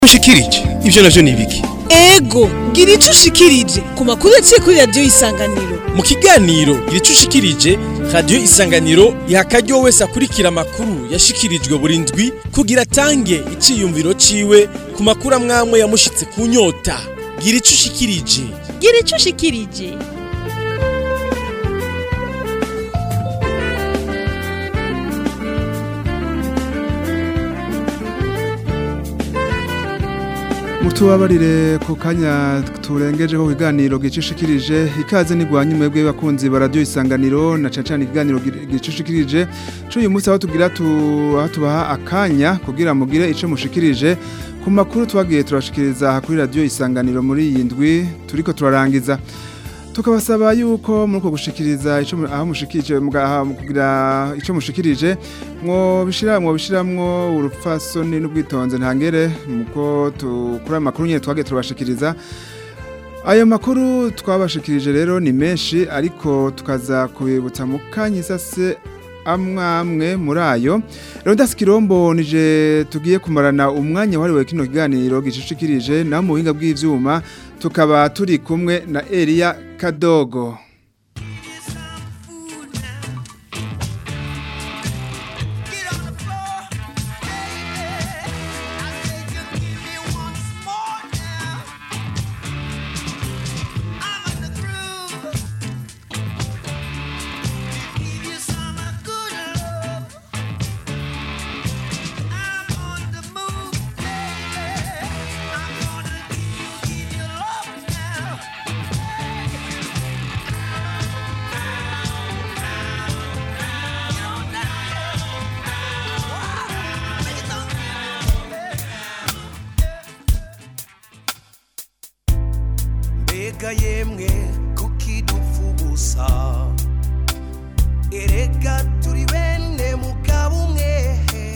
ushikirije ivyo navyo ni ibiki ego gira ico ushikirije ku makuru yaciye kuri radiyo isanganiro mu kiganiro gira ico ushikirije radiyo isanganiro iha akaryo wese akurikira amakuru yashikirijwe buri ndwi kugira atange iciyumviro ciwe ku makuru amwamwe yamushitse ku nyota gira ico ushikirije gira ico ushikirije mutubabarire ku kanya turengejeho ikiganiro gicishikirije ikaze nigwanye mwebwe bakunzi ba radio isanganiro na cacana ikiganiro gicishikirije cuyu munsi aho tugira tu aho tubaha akanya kugira mugire ico mushikirije ku makuru twagiye turashikiriza kuri radio isanganiro muri iyi ndwi turiko turarangiza tukabasaba yuko muri uko gushikiriza ico aho mushikirije mugaha kugira ico mushikirije mwo bishira mwo bishiramwo urupfasoni n'ubwitonze ntangere muko tukura amakuru nyene twagiye turabashikiriza ayo makuru twabashikirije rero ni menshi ariko tukaza kubibutsa mu kanyisase amwamwe muri ayo rero ndasikirombo nije tugiye kumarana umwanya wahariwe kino kiganiro gicishikirije naho mu buhinga bw'ivyuma tukaba turi kumwe na Elia Kadogo mbega yemwe kuki dupfa ubusa erega turi bene mugabo umwe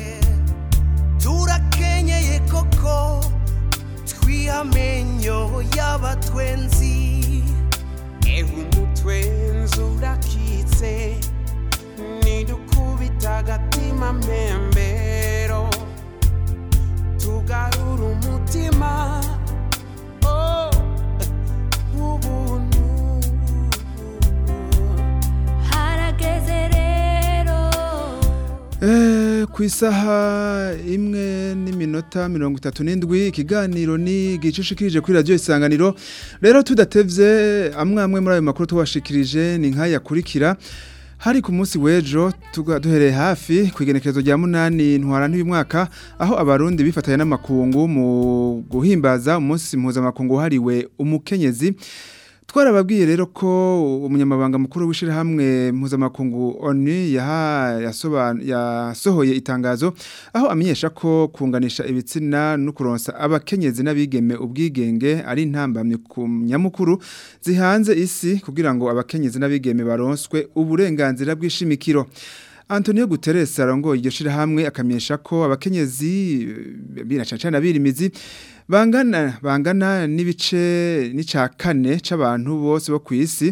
turakenyeye koko twihamenyo y'abatwenzi ewe umutwenzi urakitse nidukubita agatima mpembero tugarura umutima oh. ubuntu harageze rero Eh, ku isaha imwe n'iminota mirongo itatu n'indwi ikiganiro ni gicishikirije kuri radiyo isanganiro rero tudatevye amwe amwe muri ayo makuru tubashikirije ni nk'ayakurikira hari ku munsi w'ejo tuga- duhereye hafi ku igenekerezo rya munani ntwara mwaka aho abarundi bifatanya n'amakungu mu guhimbaza umunsi mpuzamakungu wahariwe umukenyezi twarababwiye rero ko umunyamabanga mukuru w'ishirahamwe mpuzamakungu ONU yaha- yasoban- yasohoye itangazo aho amenyesha ko kunganisha ibitsina no kuronsa abakenyezi n'abigeme ubwigenge ari intambamye ku nyamukuru zihanze isi kugira ngo abakenyezi n'abigeme baronswe uburenganzira bw'ishimikiro Antonio Guterres arongoye iryo shirahamwe akamenyesha ko abakenyezi binacacana birimizi bangana bangana n'ibice n'ica kane c'abantu bose bo kwisi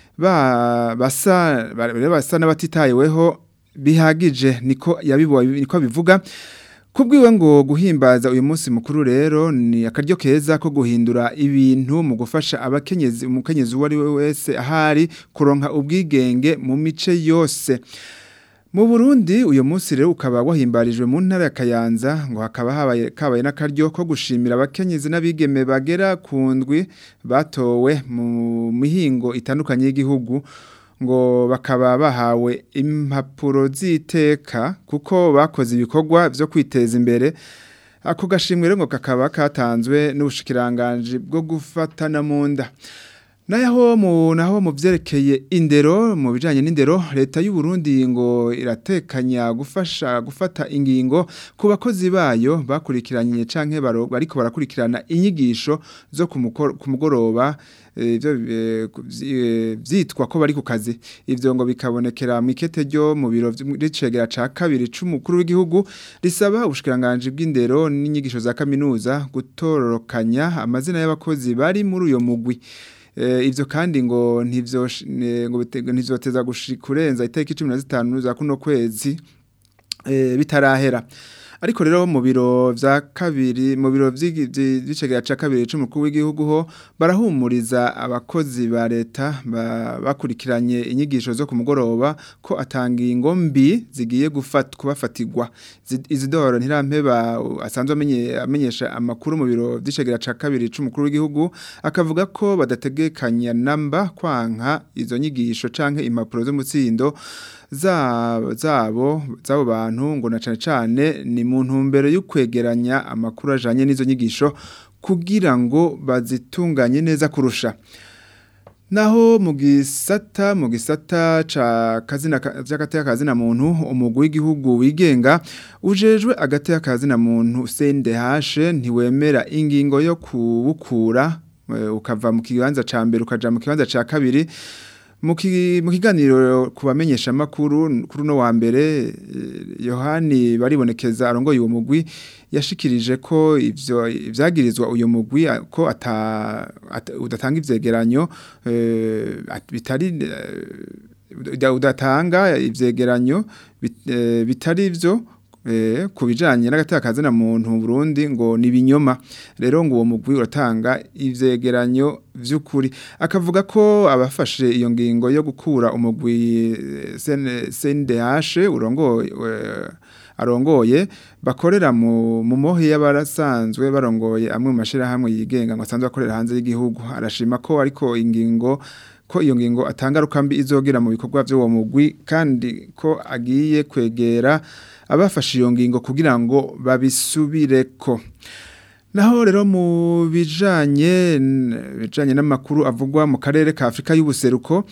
ba basa ba- rero basa n'abatitayeweho bihagije niko yabiboye niko bivuga Kubwiwe ngo guhimbaza uyu munsi mukuru rero ni akaryo keza ko guhindura ibintu mu gufasha abakenyezi umukenyezi uwo ari we wese ahari kuronka ubwigenge mu mice yose mu Burundi uyu munsi rero ukaba wahimbarijwe mu ntara ya Kayanza ngo hakaba habaye kabaye n'akaryo ko gushimira abakenyezi n'abigeme bagera ku ndwi batowe mu mihingo itandukanye y'igihugu ngo bakaba bahawe impapuro z'iteka kuko bakoze ibikorwa byo kwiteza imbere ako gashimwe rero ngo kakaba katanzwe n'ubushikiranganje bwo gufatana mu nda Naho mu naho mu vyerekeye indero mu bijanye n'indero leta y'u Burundi ngo iratekanya gufasha gufata ingingo ku bakozi bayo bakurikiranye canke baro- bariko barakurikirana inyigisho zo ku mukor- ku mugoroba eh, ivyo eh, ku- vyi- eh, vyitwa ko bari ku kazi ivyo ngo bikabonekera mu ikete ryo mu biro vy'icegera ca kabiri c'umukuru w'igihugu risaba ubushikiranganje bw'indero n'inyigisho za kaminuza gutororokanya amazina y'abakozi bari muri uyo mugwi Eh, ivyo kandi ngo ntivyo ngo bite- ntivyoteza gushi- kurenza itariki 15 za kuno kwezi eh, bitarahera ariko rero mu biro vya kabiri mu biro vy'icegera ca kabiri c'umukuru w'igihugu ho barahumuriza abakozi ba leta ba- bakurikiranye inyigisho zo ku mugoroba ko atangingo mbi zigiye gufat kubafatirwa Zi- Isidore Ntirampeba uh, asanzwe amenye amenyesha amakuru mu biro vy'icegera ca kabiri c'umukuru w'igihugu akavuga ko badategekanya namba kwanka izo nyigisho canke impapuro z'umutsindo za- zabo zabo bantu ngo na cane cane ni mu ntumbero yo kwegeranya amakuru ajanye n'izo nyigisho kugira ngo bazitunganye neza kurusha Naho mu gisata mu gisata ca kazina cy'agateka kazina muntu umugwi w'igihugu wigenga ujejwe agateka kazina muntu CNDH ntiwemera ingingo yo kubukura eh, ukava mu kibanza ca mbere ukaja mu kibanza ca kabiri mu ki- mu kiganiro kubamenyesha makuru kuri no wa mbere eh, Yohani baribonekeza arongoye uwo mugwi yashikirije ko ivyo ivyagirizwa uyo mugwi a- ko ata, ata udatanga ivyegeranyo eh, at- bitari eh, uda- udatanga ivyegeranyo bit- eh, bitari vyo eh, ku bijanye n'agatakaza na muntu mu Burundi ngo ni binyoma rero ngo uwo mugwi uratanga ivyegeranyo vy'ukuri akavuga ko abafashe iyo ngingo yo gukura umugwi eh, CN- CNDH urongoye eh, arongoye bakorera mu mu mohi y'abarasanzwe barongoye amwe mu mashirahamwe yigenga ngo asanzwe akorera hanze y'igihugu arashima ko ariko ingingo ko iyo ngingo atangaruka mbi izogira mu bikorwa by'uwo mugwi kandi ko agiye kwegera abafashe iyo ngingo kugira ngo babisubireko Naho rero mu bijanye bijanye n'amakuru avugwa mu karere ka Afrika y'ubuseruko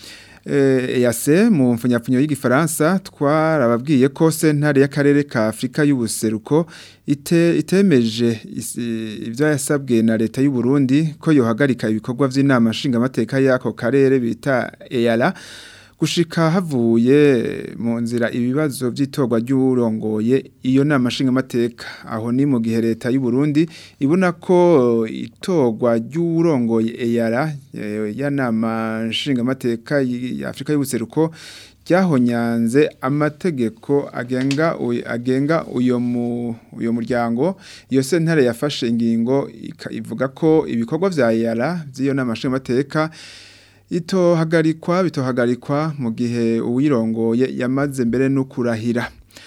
eh EAC mu mfunyapfunyo y'igifaransa twarababwiye ko sentare y'akarere ka Afrika y'ubuseruko ite itemeje isi- ivyo yasabwe na leta y'u Burundi ko yohagarika ibikorwa vy'inama nshingamateka y'ako karere bita EALA gushika havuye mu nzira ibibazo by'itorwa ry'urongoye iyo nama nshingamateka aho ni mu gihe leta y'u Burundi ibona ko itorwa ry'urongoye EALA eh, ya nama nshingamateka ya Afrika y'ubuseruko ryahonyanze amategeko agenga uy- agenga uyo mu uyo muryango iyo sentare yafashe ingingo ika- ivuga ko ibikorwa vya EALA by'iyo nama nshingamateka itohagarikwa bitohagarikwa mu gihe uwirongoye yamaze mbere no kurahira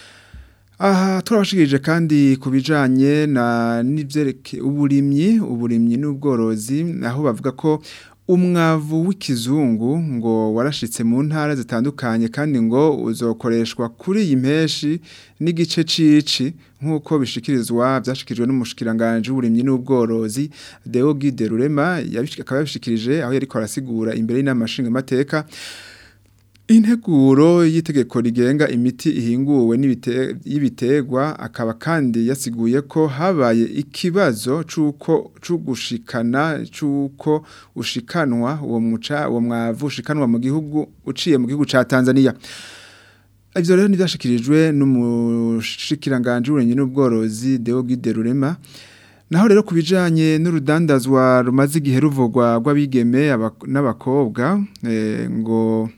aha turabashikirije kandi ku bijanye na n'ivyereke uburimyi uburimyi n'ubworozi aho bavuga ko umwavu w'ikizungu ngo warashitse mu ntara zitandukanye kandi ngo uzokoreshwa kuri iyi mpeshi n'igice cici nk'uko bishikirizwa byashikirijwe n'umushikiranganje w'uburimyi n'ubworozi Deo Guide Rurema yabishi- akaba yabishikirije aho yariko arasigura imbere y'inama nshingamateka Integuro y'itegeko rigenga imiti ihinguwe n'ibite- y'ibiterwa akaba kandi yasiguye ko habaye ikibazo c'uko c'ugushikana c'uko ushikanwa uwo muca uwo mwavu ushikanwa mu gihugu uciye mu gihugu ca Tanzania Ivyo rero nivyashikirijwe n'umushikiranganje w'uburimyi n'ubworozi Deo Guide Rurema Naho rero kubijanye n'urudandazwa rumaze igihe ruvugwa rw'abigeme abak- n'abakobwa eh, ngo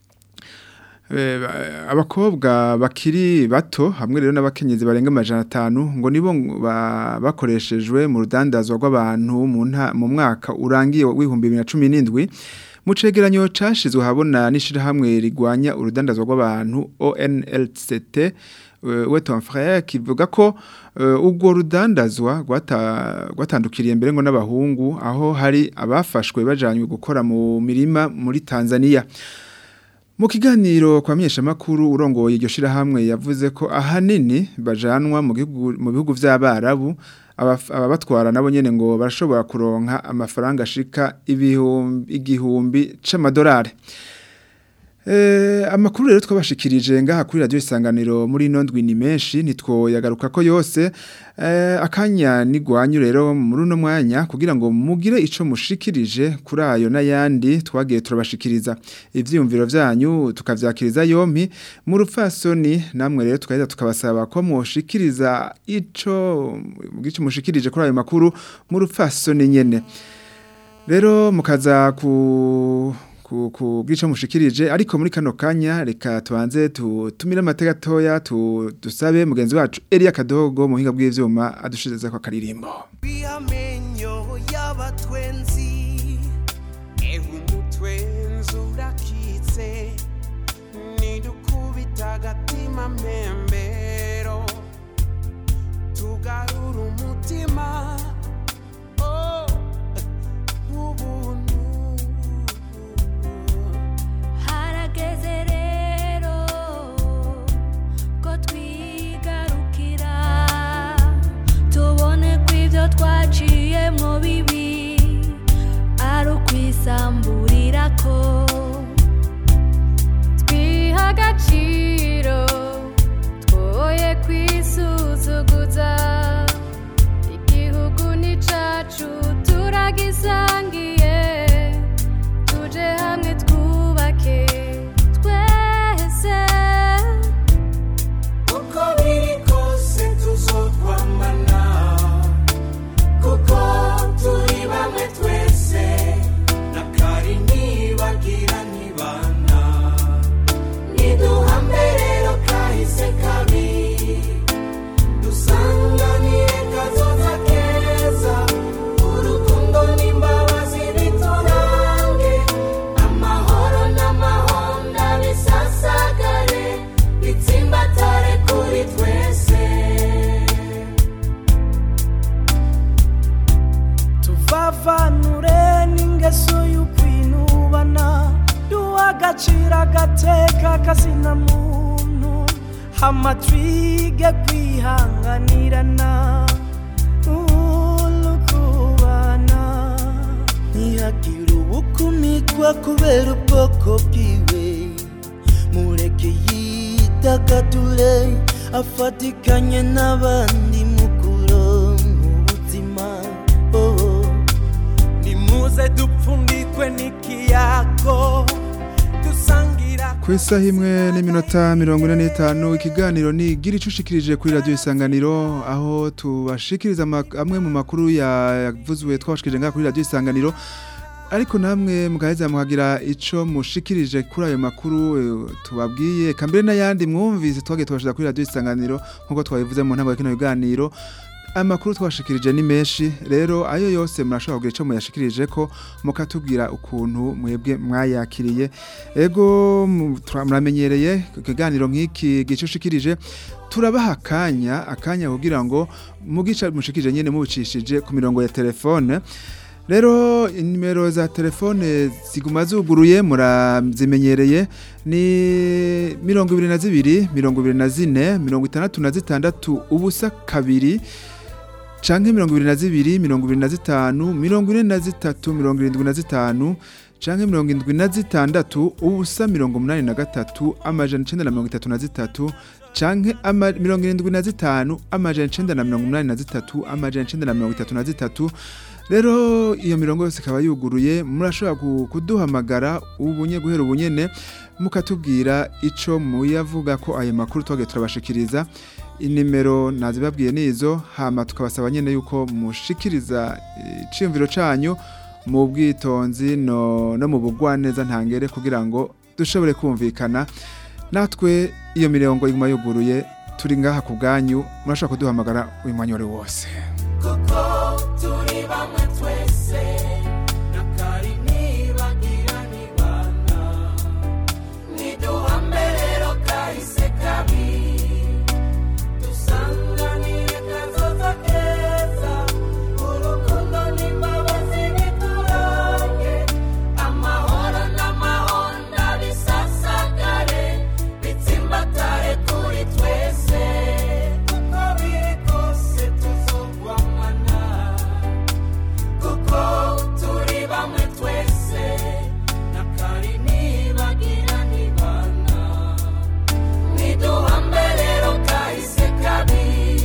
Eh, ba- abakobwa bakiri bato hamwe rero n'abakenyezi barenga amajana atanu ngo nibo ba- bakoreshejwe mu rudandazwa rw'abantu mu nta- mu mwaka urangiye w'ibihumbi bibiri na cumi n'indwi mu cegeranyo cashizwe habona n'ishirahamwe rigwanya urudandazwa rw'abantu ONLCT eh, we ton frère kivuga ko eh, ubwo rudandazwa rwata- rwatandukiriye mbere ngo n'abahungu aho hari abafashwe bajanywe gukora mu mirima muri Tanzania mu kiganiro kwa makuru urongoye iryo shirahamwe yavuze ko ahanini bajanwa mu gihugu mu bihugu vy'abarabu abaf- ababatwara nabo nyene ngo barashobora kuronka amafaranga ashika ibihumbi igihumbi c'amadolari Eh, amakuru rero twabashikirije ngaha kuri radio isanganiro muri ino ndwi ni menshi nitwoyagaruka ko yose eh, akanya nigwanyu rero muri uno mwanya kugira ngo mugire ico mushikirije kuri ayo n'ayandi twagiye turabashikiriza ivyiyumviro vyanyu tukavyakiriza yompi mu rupfasoni namwe rero tukaheza tukabasaba ko mushikiriza ico mugice mushikirije kuri ayo makuru mu rupfasoni nyene rero mukaza ku ku ku bw'ico mushikirije ariko muri kano kanya reka tubanze tutumire amateka gatoya tu, dusabe mugenzi wacu Elia Kadogo mu hinga bw'ivyuma adushiriza kwa karirimbo amenyo y'abatwenzi ewe umutwenzi urakitse nidukubita agatima mpembero tugarura umutima oh, w'ubuntu harageze rero ko twigarukira tubone ko ibyo twaciyemo bibi ari ukwisamburira ko twiha agaciro twoye kwisuzuguza igihugu ni cacu turagisangiye tuje hamwe twubake twese uko biri kose tuzokwamana kuko turi bamwe twese na kari ntibagira ntibana niduhambe rero kahise kabi dusanganire kazoza keza urukundo n'imbabazi biturange amahoro n'amahonda bisasagare bitsimbatare kuri twese tuvavanure n'ingeso y'ukwinubana duha agaciro agateka kazina muntu hama twige kwihanganirana urukubana ntihagire ubukumikwa kubera ubwoko bwiwe mureke yidagadure afatikanye n'abandi mukuro mu buzima oh. nimuze dupfundikwe n'ikiyago dusangira ku isaha imwe n'iminota mirongo ine n'itanu ikiganiro ni gira icushikirije kuri radiyo isanganiro aho tubashikiriza ama- amwe mu makuru yavuzwe twabashikirije ngaha kuri radiyo isanganiro ariko namwe mugaheza muhagira ico mushikirije kuri ayo makuru eh, tubabwiye kambere n'ayandi mwumvise twagiye tubashira kuri radiyo isanganiro nk'uko twabivuze mu ntango ya kino biganiro amakuru twashikirije ni menshi rero ayo yose murashobora kugira ico muyashikirije ko mukatubwira ukuntu mwebwe mwayakiriye ego mu- tura- muramenyereye ikiganiro nk'iki gicushikirije turabaha akanya akanya kugira ngo mugica mushikirije nyene mubicishije ku mirongo ya telefone rero nimero za telefone ziguma zuguruye murazimenyereye ni mirongo ibiri na zibiri mirongo ibiri na zine mirongo itandatu na zitandatu ubusa kabiri canke mirongo ibiri na zibiri mirongo ibiri na zitanu mirongo ine na zitatu mirongo irindwi na zitanu canke mirongo indwi na zitandatu ubusa mirongo umunani na gatatu amajana icenda na mirongo itatu na zitatu canke ama- mirongo irindwi na zitanu amajana icenda na mirongo umunani na zitatu amajana icenda na mirongo itatu na zitatu rero iyo mirongo yose ikaba yuguruye murashobora ku- kuduhamagara ubunye guhera ubunyene mukatubwira ico muyavuga ko ayo makuru twagiye turabashikiriza inimero nazibabwiye nizo hama tukabasaba nyene yuko mushikiriza eh, iciyumviro canyu mu bwitonzi no, no mu bugwaneza ntangere kugira ngo dushobore kumvikana natwe iyo mirongo iguma yuguruye turi ngaha ku bwanyu murashobora kuduhamagara uyu mwanya wari wose kuko turi bamwe twese na kari ntibagira ntibana niduhambe rero kahise kabi dusanganire kazoza keza urukundo n'imbabazi biturange amahoro n'amahonda bisasagare bitsimbatare kuri twese uko biri kose tuzogwamana kuko turi bamwe twese na kari ntibagira ntibana niduhambe rero kahise kabi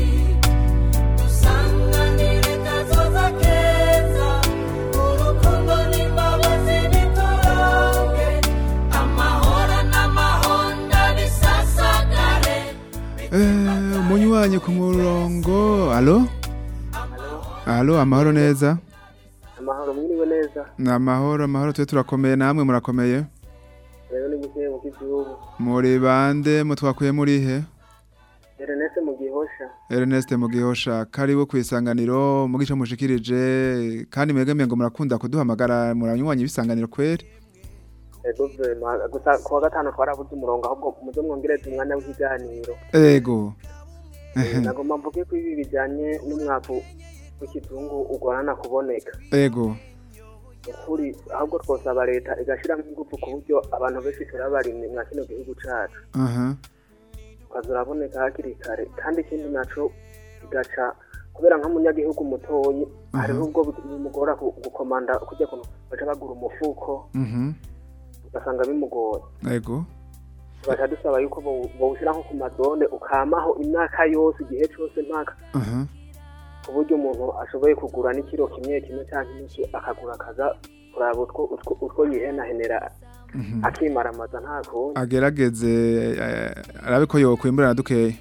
dusanganire kazoza keza urukundo n'imbabazi biturange amahoro n'amahonda bisasagare Eh, umunywanyi ku murongo alo alo amahoro neza amahoro mwiriwe neza ni amahoro amahoro twe turakomeye namwe murakomeye rero ni gukeye mu k'igihugu muri bande mutwakuye muri he Ernest mu gihosha Ernest Mugihosha karibu ku isanganiro mu gice mushikirije kandi mwegeme ngo murakunda kuduhamagara muranywanyi ibisanganiro kweri ego vrema gusa kuwa gatanu twarabuze umurongo ahubwo muze mwongereze umwanya w'ikiganiro ego nagomba mvuge ko ibi bijyanye n'umwavu w'ikizungu ugorana kuboneka ego ukuri ahubwo twosaba leta igashyiramo ingufu ku buryo abantu benshi turabarimye mwa kino gihugu cyacu aha ukaza uraboneka hakiri kare kandi ikindi naco igaca kubera nk'umunyagihugu mutoyi hariho ubwo bimugora ku- gukomanda kujya kuntu baca bagura umufuko mhm ugasanga bimugora ego tugaca dusaba yuko bowu- bowushyira nko ku mazone ukamaho imyaka yose igihe cyose mpaka aha ku buryo umuntu ashoboye kugura n'ikiro kimwe kimwe cyangwa inusu akagura akaza kuraba utwo utwo- utwo yihenahenera mhm akimaramaza nta kundi agerageze eh, arabe ko yokwimbura na dukeya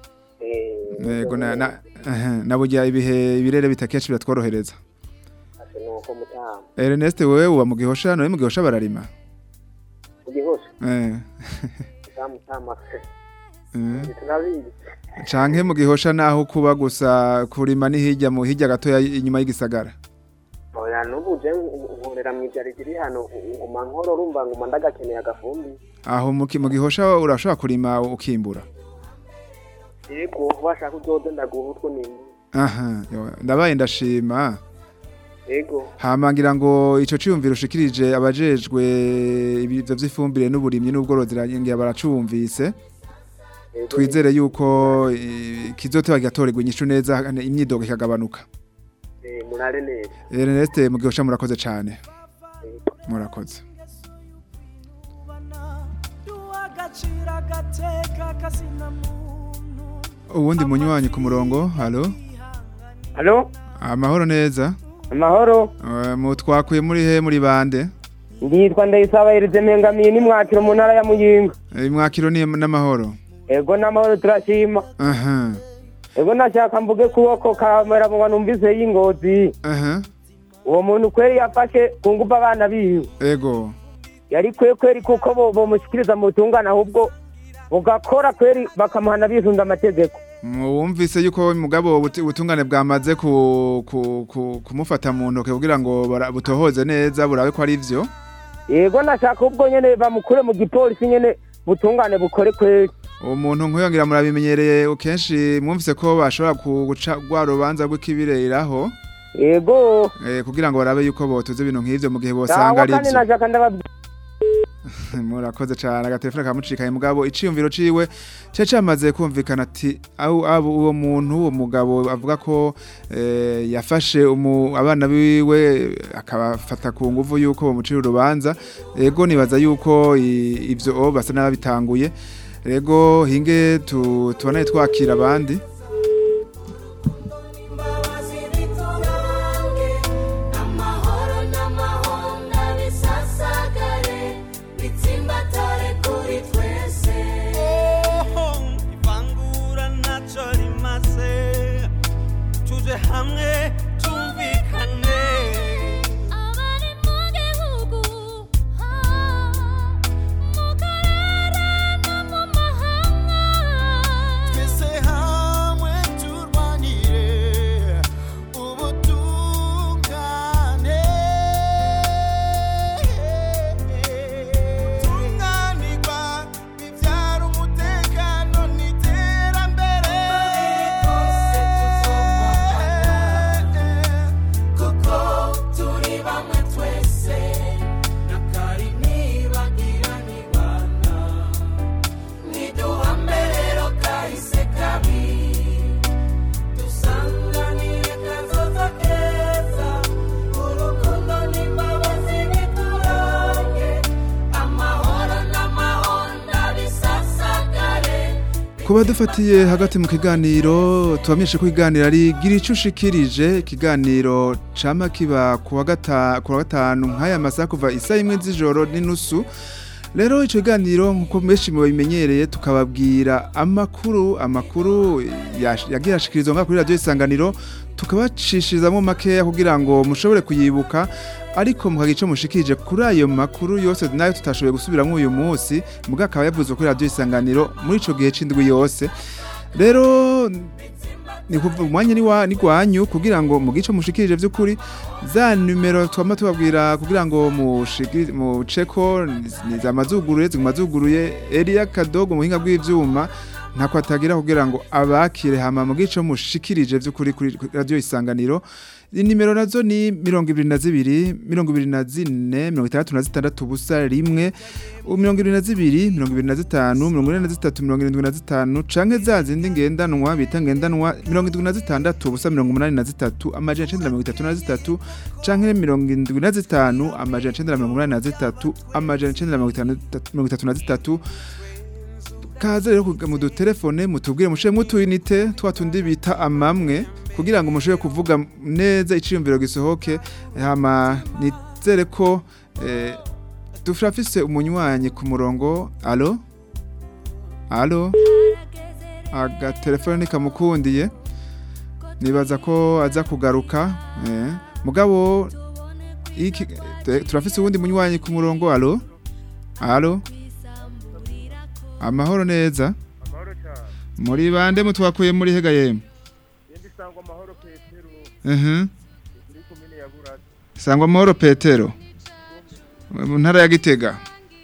Eh, ego na na aha, na burya ibihe ibirere bitakenshi biratworohereza ase nuko mutama Ernest wewe uba mu gihosha none mu gihosha bararima ugihosha eh mutama se eh. turabizi canke mu gihosha naho kuba gusa kurima ni hirya mu hirya gatoya inyuma y'igisagara oya n'ubu je nkorera mu ibyaro riri hano nguma nkoro urumva nguma ndagakeneye agafumbi aho mu ki- mu gihosha urashobora kurima ukimbura yego washaka uzoze ndaguha utwo nimba aha yo, ndabaye ndashima yego hama ngira ngo ico ciyumviro ushikirije abajejwe ibivyo vy'ifumbire n'uburimyi n'ubworozi ngira baracumvise yego, twizere yuko eh, kizoteba kigatorerwa inyishu neza imyidogo ikagabanuka eh, murare neza Ernest mu gihosha murakoze cane murakoze duhagacira agateka kazina muntu uwundi munywanyi ku murongo halo Halo, amahoro neza amahoro. Eh, mu twakuye muri he muri bande Nditwa Ndayisaba Erize Mpengamiye ni mwakiro mu ntara ya Muyinga. Eh, mwakiro ni n'amahoro Ego n'amahoro turashima. aha Ego nashaka mvuge kuboko kamera mu numvise y'ingozi. aha Uwo muntu kweri yafashe ku ngufu abana biwe. ego Yari kwe kweri kuko bo bomushikiriza mu tungana ahubwo bugakora kweri bakamuhana bisunda amategeko. wumvise yuko mugabo ubuti- ubutungane bwamaze ku, ku, ku, kumufata mu ntoke kugira ngo bara- butohoze neza burabe ko ari vyo Ego nashaka ubwo nyene bamukure mu gipolisi nyene butungane bukore kweri. umuntu nk'uyo ngira murabimenyereye kenshi mwumvise ko bashobora ku- guca rwa rubanza rw'ikibiriraho Ego. eh, kugira ngo barabe yuko botuze ibintu nk'ivyo mu gihe Sawa bosanga ari kandi vyo nashaka ndababwira murakoze cyane agatelefone kamucikaye mugabo iciyumviro ciwe cari camaze kumvikana ati aho abo uwo muntu uwo mugabo avuga ko eh, yafashe umu, abana biwe akabafata ku nguvu yuko bamucira urubanza ego nibaza yuko i- ivyo o basa n'ababitanguye rego hinge tu, tubone twakira abandi imbabazi biturange amahoro n'amahonda bisasagare bitsimbatare kuri twese ivangura ntacyo rimaze tuje hamwe tumvikane abari mu gihugu mu karere no mu mahanga twese hamwe turwanire ubutungane tunganirwa bibyara umutekano n'iterambere kuko turi bamwe twese nakari nibagira nibana niduhame rero kahise kabi dusanganire kazoza keza urukundo n'imbabazi biturange amahoro n'amahonda bisasagare kuba dufatiye hagati mu kiganiro tubamenyeshe ko ikiganiro ari gira icyo ushikirije ikiganiro cama kiba ku wa gata- ku wa gatanu nk'aya masaha kuva isaha imwe z'ijoro n'inusu rero icyo kiganiro nk'uko benshi mubimenyereye tukababwira amakuru amakuru yash- yagiye ashikirizwa ngaha kuri radiyo isanganiro tukabacishizamo makeya kugira ngo mushobore kuyibuka ariko mukagira icyo mushikirije kuri ayo makuru yose nayo tutashoboye gusubiramo uyu munsi mugabo akaba yavuzwe kuri radiyo isanganiro muri icyo gihe c'indwi yose rero ni kuva umwanya ni wa ni gwanyu kugira ngo mu gice mushikirije by'ukuri za numero twama tubabwira kugira ngo mushikiri mu ceko ni za mazuguruye ziguma zuguruye Elia Kadogo muhinga bw'ivyuma ntako atagira kugira ngo abakire hama mu gice mushikirije by'ukuri kuri radio isanganiro nimero nazo ni mirongo ibiri na zibiri mirongo ibiri na zine mirongo itandatu na zitandatu ubusa rimwe mirongo ibiri na zibiri mirongo ibiri na zitanu mirongo ine na zitatu mirongo irindwi na zitanu canke za zindi ngendanwa bita ngendanwa mirongo indwi na zitandatu ubusa mirongo umunani na zitatu amajana icenda na mirongo itatu na zitatu canke mirongo indwi na zitanu amajana icenda na mirongo umunani na zitatu amajana icenda na mirongo itanu- mirongo itatu na zitatu kaze rero kuga- mu dutelefone mutubwire mushire mutuyinite twa tundi bita amamwe kugira ngo mushobore kuvuga neza iciyumviro gisohoke hama nizere ko eh, dufise umunywanyi ku murongo alo alo agatelefone nikamukundiye nibaza ko aza kugaruka eh. mugabo iki te- turafise uwundi munywanyi ku murongo alo alo amahoro neza amahoro cyane muri bande mutwakuye muri hega yemwe yenda isangwa amahoro petero Mhm. muri komine ya buraza sangwa amahoro petero mu ntara ya gitega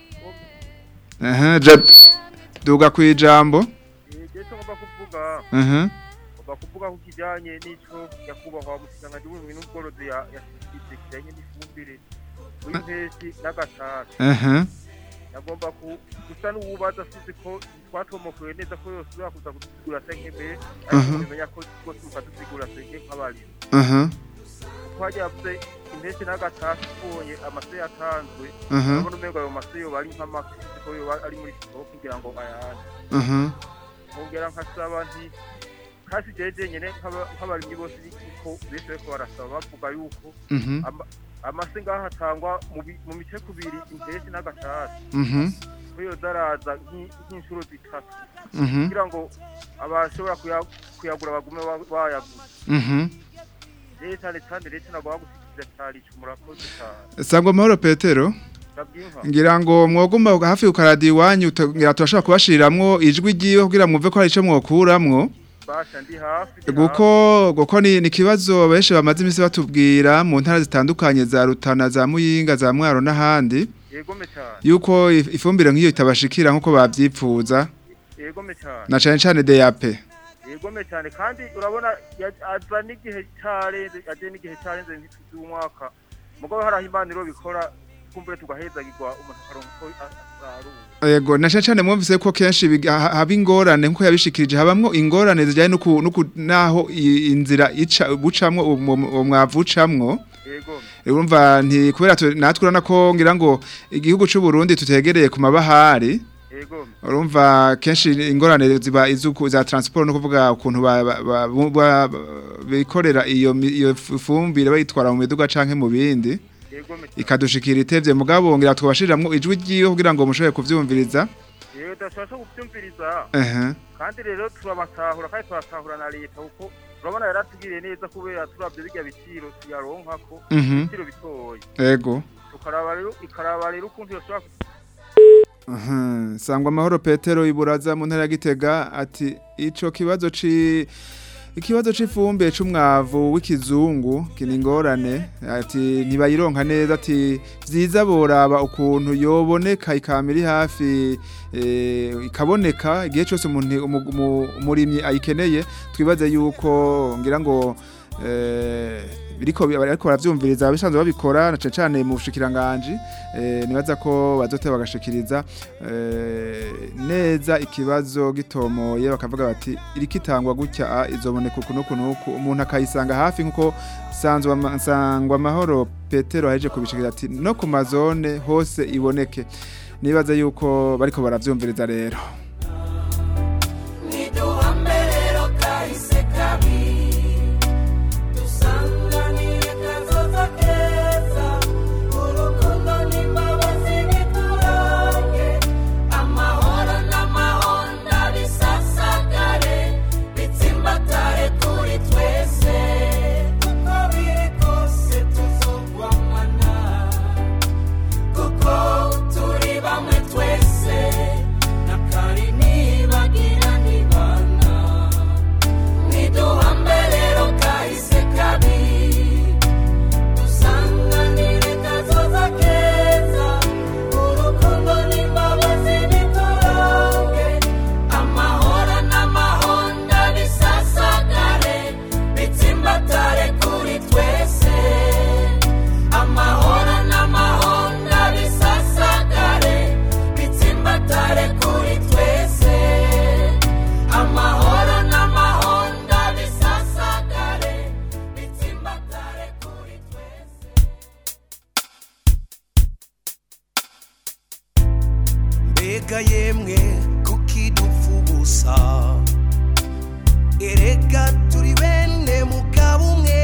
aha ja- duga ku ijambo igihe cyo ngomba kuvuga aha ngomba kuvuga ku kijyanye n'icyo nyakubahwa mushikiranganji w'uburimwi n'ubworozi ya- yashyize kijyanye n'ifumbire w'impeshyi n'agatara aha nagomba ku- gusa n'uwubaza asize ko twatomokewe neza ko yose ushobora kuza kudusigura se nk'imbere ariko Aha. bimenya ko twose tukadusigura se nk'abarimo aha kuko hajya yavuze impeshyi n'agatara tubonye amase yatanzwe Aha. urabona umengo ayo mase yoba ari nk'amafi ko yoba ari muri sitoke kugira ngo ayane aha nkongera nkasaba nti kasi jeje nyene nk'aba- nk'abarimyi bose niko benshi bariko barasaba bavuga yuko Mhm. ama- amase ngaho atangwa mu bi- mu mice kubiri impeshyi n'agatasi Mhm. ko yoza araza nk'i- nk'inshuro zitatu Mhm. kugira ngo abashobora kuya- kuyagura bagume ba- bayaguze Mhm. rero cyane cyane rero nagomba gushikiriza cyari ico murakoze cyane sangwa amahoro petero ndabwinka ngira ngo mwoguma hafi ku karadiyo iwanyu ngira turashobora kubashiriramwo ijwi ryiwe kugira mwumve ko hari ico mwokuramwo basha ndi hafi ndi guko guko ni ni kibazo benshi bamaze iminsi batubwira mu ntara zitandukanye za Rutana za Muyinga za Mwaro n'ahandi hafi. yegome cyane yuko if- ifumbire nk'iyo itabashikira nk'uko bavyipfuza yegome cyane na cane cane DAP yegome cyane kandi urabona ya- aza n'igihe cyarenze agiye n'igihe cyarenze nk'umwaka mugabo hari aho imaniro bikora kumbure tugahezagirwa umuntu akaronka uko asarura Ego na cane cane mwumvise ko kenshi biga- ha- haba ingorane nkuko yabishikirije habamwo ingorane zijanye nuku nuku naho i- inzira ica bucamwo uwo mwavu ucamwo yegome urumva nti kubera tu- natwe urana ko ngira ngo igihugu c'u Burundi tutegereye ku mabahari yegome urumva kenshi ingorane ziba izuku za transport no kuvuga ukuntu ba- ba- ba- ba- ba- bikorera iyo mi- iyo fumbire bayitwara mu miduga canke mu bindi yegome ikadushikira itevye mugabo ngira twabashiramwo ijwi ryiwe kugira ngo mushobore kuvyumviriza yewe tudashobora kubyumviriza ehe kandi rero turabatahura kandi turatahura na leta kuko urabona yaratubwiriye neza kubera turabye birya biciro tuyaronkako Mhm. ibiciro bitoya ego tukaraba rero ikaraba rero ukuntu yoshobora Aha, sangwa amahoro Petero iburaza mu ntara ya Gitega ati ico kibazo ci ikibazo c'ifumbe c'umwavu w'ikizungu kini ngorane ati ntibayironka neza ati vyiza boraba ukuntu yoboneka ikamiri hafi e, ikaboneka igihe cyose umuntu umu- umu- umurimyi ayikeneye twibaze yuko ngira ngo eh, biriko bariko baravyumviriza abisanzwe babikora na cane cane mu bushikiranganje eh, nibaza ko bazoteba bagashikiriza eh, neza ikibazo gitomoye bakavuga bati irikitangwa gutya ah, izoboneka uku nuku nuku umuntu akayisanga hafi nkuko sanzwe ama- nsangwa amahoro Petero aheje kubishikira ati no ku mazone hose iboneke nibaza yuko bariko baravyumviriza rero niduhame rero kahise kabi dusanganire kazoza keza urukundo n'imbabazi biturange amahoro n'amahonda bisasagare bitsimbatare kuri twese mbega yemwe kukidupfa ubusa erega turi bene mugabo umwe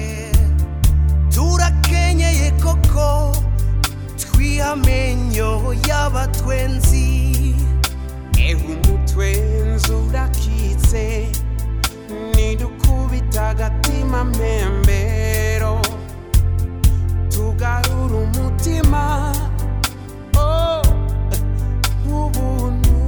turakenyeye koko twihamenyo y'abatwenzi ewe umutwenzi urakitse nidukubita agatima mpembero tugarura umutima oh, ubuntu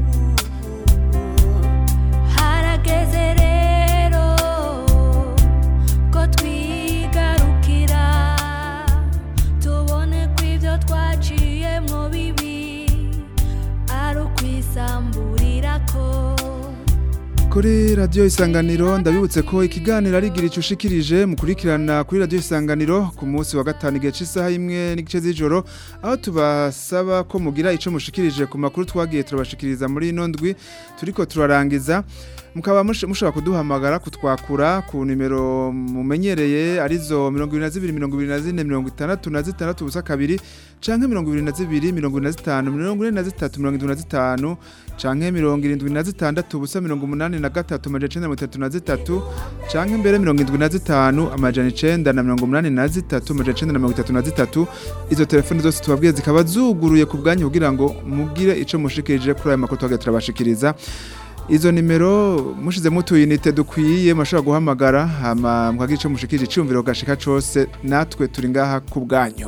harageze rero ko twigarukira tubone ko ibyo twaciyemo bibi ari ukwisamburira ko Kuri radio isanganiro ndabibutse ko ikiganiro ari gira icushikirije mukurikirana kuri radio isanganiro ku munsi wa gatanu igihe cy'isaha imwe n'igice z'ijoro aho tubasaba ko mugira ico mushikirije ku makuru twagiye turabashikiriza muri ino ndwi turiko turarangiza mukaba mush- mushobora kuduhamagara kutwakura ku nimero mumenyereye arizo 22 24 66 ubusa kabiri canke 22 25 43 canke 76 ubusa 83 amajana 933 canke mbere 75 amajana 9 na 83 amajana 933 izo telefone zose tubabwiye zikaba zuguruye ku bwanyu kugira ngo mugire ico mushikirije kuri aya makuru twagiye turabashikiriza Izo nimero mushize mutuyinite dukwiye mashobora guhamagara hama mwagira ico mushikirije icumviro gashika cose natwe turi ngaha ku bwanyu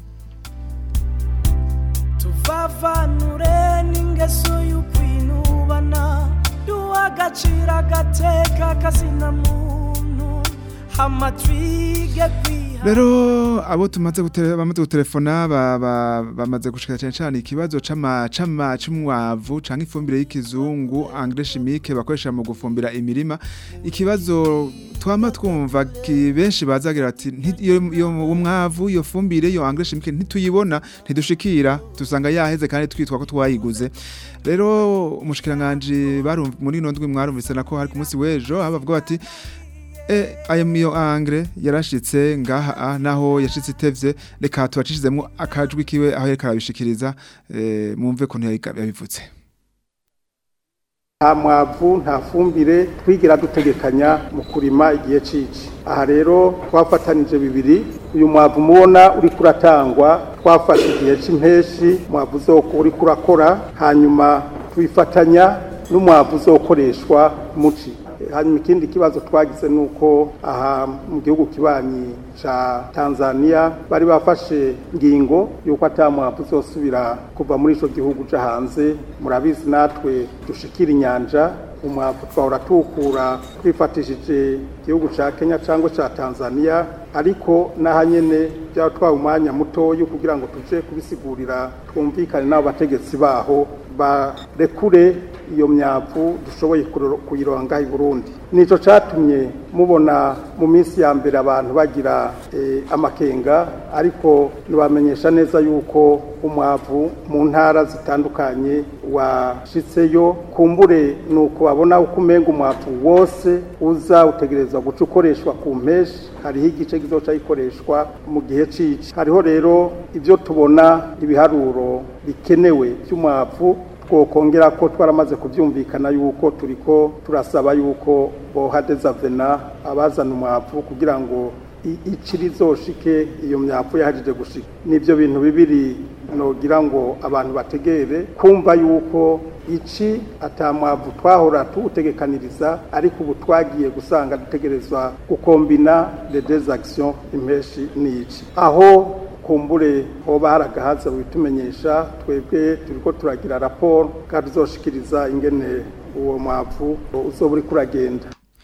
tuvavanure n'ingeso y'ukwinubana duha agaciro agateka kazina muntu hama twige kwiha Rero abo tumaze gutele bamaze gutelefona ba- ba- bamaze gushika cyane cyane ikibazo cama cama c'umwavu canke ifumbire y'ikizungu engrais chimique bakoresha mu gufumbira imirima ikibazo twama twumva ki benshi bazagira ati "Nti- iyo iyo umwavu iyo fumbire iyo engrais chimique ntituyibona ntidushikira dusanga yaheze kandi twitwa ko twayiguze rero umushikiranganje barumva muri ino ndwi mwarumvise nako hari ku munsi w'ejo aho bavuga bati E, ayo miyo angre yarashitse ngaha ah, naho yashitse itevye reka tubacishizemo akajwi kiwe aho yariko arabishikiriza eh, mumve ko yabivutse nta mwavu nta fumbire twigira dutegekanya mu kurima igihe cici aha rero twafatanije bibiri uyu mwavu mubona uri kuratangwa twafashe igihe c'impeshi mwavu uzoko uri kurakora hanyuma tubifatanya n'umwavu uzokoreshwa muci hanyuma ikindi kibazo twagize ni uko aha mu gihugu kibanyi ca tanzania bari bafashe ngingo y'uko ata mwavu uzosubira kuva muri ico gihugu ca hanze murabizi natwe dushikira inyanja umwavu twahora tuwukura twifatishije igihugu ca kenya cyangwa ca tanzania ariko n'aha nyene byatwaye umwanya mutoya kugira ngo tuje kubisigurira twumvikane n'abo bategetsi baho barekure iyo myavu dushoboye kuroro- kuyironga i Burundi nico catumye mubona mu minsi ya mbere abantu bagira eh, amakenga ariko nibamenyesha neza yuko umwavu mu ntara zitandukanye washitseyo kumbure nuko babona uko umenga umwavu wose uza utegerezwa guca ukoreshwa ku mpeshi hariho igice kizoca gikoreshwa mu gihe cici hariho rero ibyo tubona ibiharuro bikenewe by'umwavu twokongera ko twaramaze kubyumvikana yuko turiko turasaba yuko bohadeza vena abazana umwavu kugira ngo i- ici rizoshike iyo myavu yahajije gushika nivyo bintu bibiri nogira ngo abantu bategere kumva yuko ici atamwavu twahora tuwutegekaniriza ariko ubu twagiye gusanga dutegerezwa gukombina les deux actions impeshi n'ici aho kumbure hoba hari agahaza bitumenyesha twebwe turiko turagira raporo kandi tuzoshikiriza ingene uwo mwavu uzoba uriko uragenda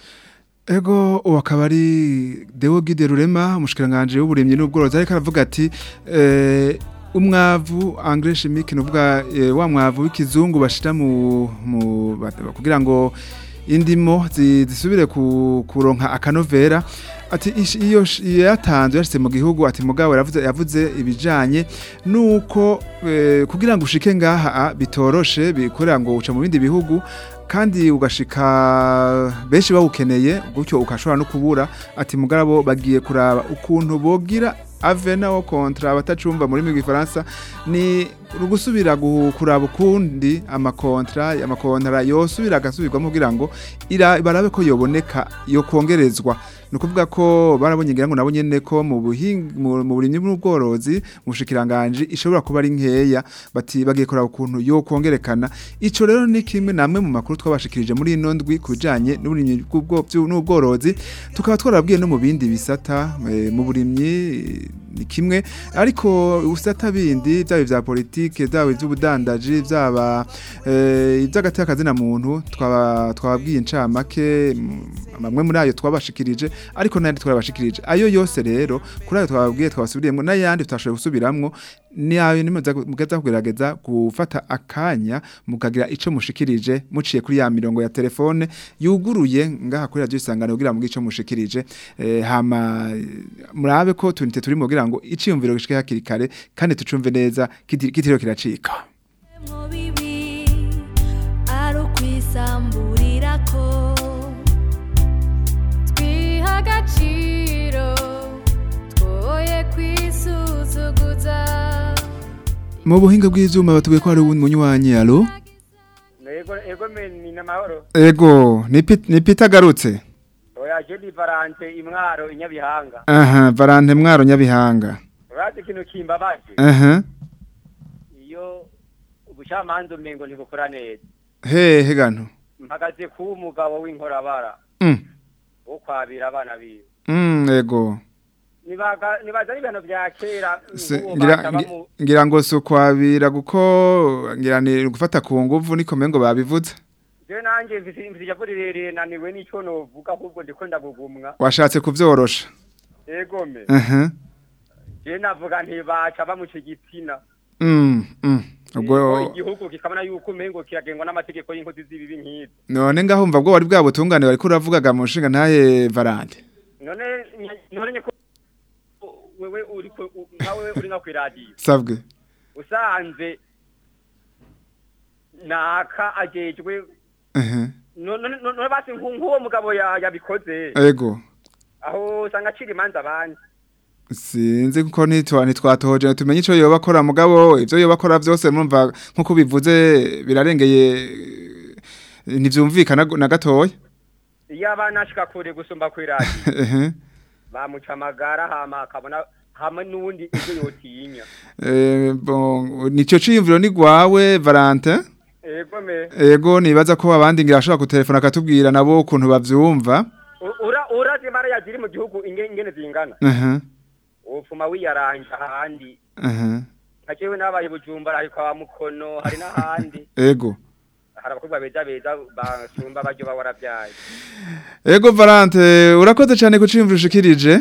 Ego uwo akaba ari Deo Gide Rurema umushikiranganje w'uburimyi n'ubworozi ariko aravuga ati eh, umwavu engrais chimique nuvuga eh, wa mwavu w'ikizungu bashira mu, mu bat- kugira ngo indimo zi- zisubire ku, kuronka akanovera ati ish- iyo sh- iyo yatanzwe yashitse mu gihugu ati mugabo yaravuze yavuze ibijanye nuko eh, kugira ngo ushike ngaha ah, bitoroshe bikorera ngo uca mu bindi bihugu kandi ugashika benshi bawukeneye gutyo ukashobora no kubura ati mugarabo bagiye kuraba ukuntu bogira avena wo kontra abatacumva muri mu gifaransa ni gusubira gu- kuraba ukundi amakontra amakontra yosubira agasubirwamo kugira ngo ira barabe ko yoboneka yo kongerezwa ni ukuvuga ko barabonye ngira ngo nabo nyene ko mu buhinga mu mu burimyi n'ubworozi mu bushikiranganje ishobora kuba ari nkeya bati bagiye kuraba ukuntu yo kongerekana ico rero ni kimwe namwe mu makuru twabashikirije muri ino ndwi kubijanye n'uburimyi bw'ubwo- byu- n'ubworozi tukaba twarabwiye no mu bindi bisata eh, mu burimyi eh, ni kimwe ariko ubusata bindi byaba vya politike byaba iby'ubudandaji byaba eh, iby'agateka na muntu twaba twababwiye incamake mm, amwe muri ayo twabashikirije ariko n'ayandi twabashikirije ayo yose rero kuri ayo twababwiye twabasubiriyemo n'ayandi tutashoboye gusubiramwo ni ayo nimuza mugaza kugerageza gufata akanya mukagira ico mushikirije muciye kuri ya mirongo ya telefone yuguruye ngaha kuri radio isangano kugira ngo ico mushikirije eh, hama eh, murabe ko tunite turi mu kugira ngo iciyumviro gishike hakiri kare kandi tucumve neza kiti- kitiriho kiracika mu bibi ari ukwisamburirako twiha agaciro twoye kwisuzuguza mu buhinga bw'ivyuma batubwiye ko hari umunywanyi alo ego ego meni namahoro ego ni Pit- ni Peter garutse oya je di varante imwaro inyabihanga aha Valente mwaro nyabihanga urazi ikintu kimbabaje aha iyo ubucamanza umengo ntibukora neza hehe gano mpagaze ku umugabo w'inkorabara Mm. wo kwabira abana biwe Mm, ego nibaga nibaza ari ibintu vya kera Se- nk'uwo ngira bataba ngi- mu- ngira ngo sukwabira guko ngira ni gufata ku nguvu niko mengo babivuze je nanje mfise mfise ijambo rirerire naniwe n'ico novuga ahubwo ndiko ndagugumwa washatse kuvyorosha egome aha je navuga ntibaca bamuca igitsina mm mm ubwo Ego, igihugu kikabona yuko umengo kiragengwa n'amategeko y'inkozi z'ibibi nk'izo none ngahumva bwo wari bwabutungane wari kuravugaga mu nshinga ntaye Valente none none nyeko wewe uri ku- u- nkawe uri nka kwiradiyo sabwe usanze naka ajejwe aha none none- none basi nku- nk'uwo mugabo ya- yabikoze ego aho usanga acira imanza abandi sinzi kuko nitwa nitwatohoje tumenye ico yoba akora mugabo ivyo yoba akora vyose murumva nkuko bivuze birarengeye eh, ntivyumvikana na gatoya iyo abana ashika kure gusumba kwiradiyo ehe bamuca amagara hama akabona hamwe n'uwundi ibyo yotinya Eh, bon nico ciyumviro ni gwawe Valentin ego me ego nibaza ko abandi ngira ashobora kutelefona akatubwira nabo ukuntu bavyumva U- ura urazi mara yaziri mu gihugu inge- ingene zingana aha upfuma wiyaranja ahandi aha nka jewe nabaye bujumbura hari kwa mukono hari n'ahandi ego hari abakobwa beza beza basumba baryo baba warabyaye ego Valente urakoze cyane ku ciyumviro ushikirije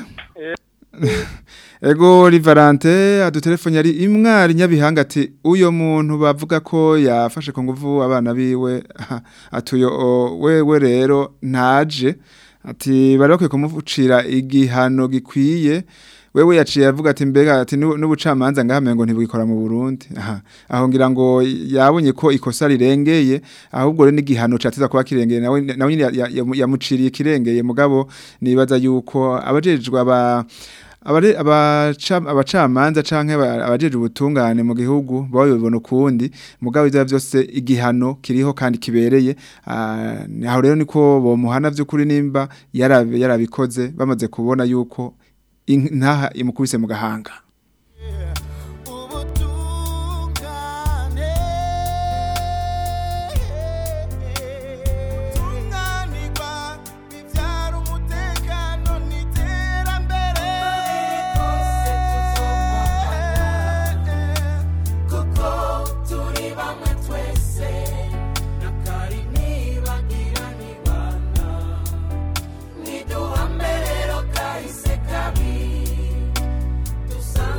ego ri Valente adutelefone yari imwari nyabihanga ati uyo muntu bavuga ko yafashe ku nguvu abana biwe aha, atuyo o, wewe rero ntaje ati bari bakwiye kumucira igihano gikwiye wewe yaciye avuga ati mbega ati "Nu- n'ubucamanza ngahame ngo ntibwikora mu Burundi aha aho ngira ngo yabonye ko ikosa rirengeye ahubwo rero n'igihano cyatiza kuba kirengeye nawe nawe nyine ya- ya- yamu- yamuciriye kirengeye mugabo nibaza yuko abajejwe aba abare- abaca- abacamanza canke aba- abajeje ubutungane mu gihugu baba bibona ukundi mugabo ivyo byose igihano kiriho kandi kibereye Ah, ni- aho rero niko bomuhana vy'ukuri nimba yarabe- yarabikoze bamaze kubona yuko in- ntaha imukubise mu gahanga tunganirwa bibyara umutekano n'iterambere kuko turi bamwe twese nakari nibagira nibana niduhame rero kahise kabi dusa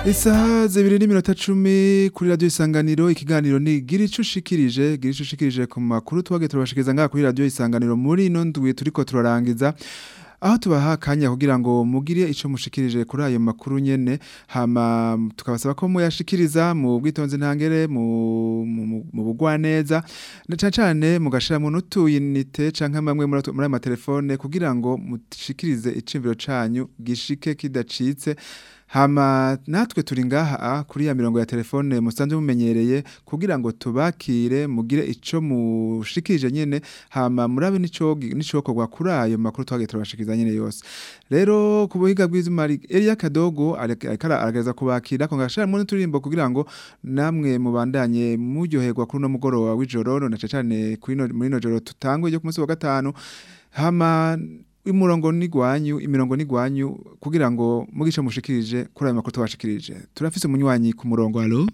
Isaha zibiri n'iminota cumi kuri radio isanganiro ikiganiro ni gira ico ushikirije gira ico ushikirije ku makuru twage turabashikiriza ngaha kuri radio isanganiro muri ino ndwi turiko turarangiza aho tubaha akanya kugira ngo mugire ico mushikirije kuri ayo makuru nyene hama tukabasaba ko muyashikiriza mu bwitonzi ntangere mu mu- mu- mu bugwaneza na cane cane mugashira mu n'utuyinite canke amwe muri ayo matelefone kugira ngo mushikirize icimviro canyu gishike kidacitse Hama natwe turi ngaha ah, kuri ya mirongo ya telefone musanzwe mumenyereye kugira ngo tubakire mugire ico mushikirije nyene hama murabe nico nicokorwa kuri ayo makuru twagiye turabashikiriza nyene yose rero ku buhiga bw'izuma Elia Kadogo arekara aragereza kubakira ko ngashara mu turirimbo kugira ngo namwe mubandanye muryoherwa kuri no mugoroba w'ijoro na cane kuri no muri no joro tutangwe ryo ku munsi wa gatanu hama umurongo nigwanyu imirongo nigwanyu kugira ngo mugice mushikirije kuri ayo makuru twashikirije turafise umunywanyi ku murongo alo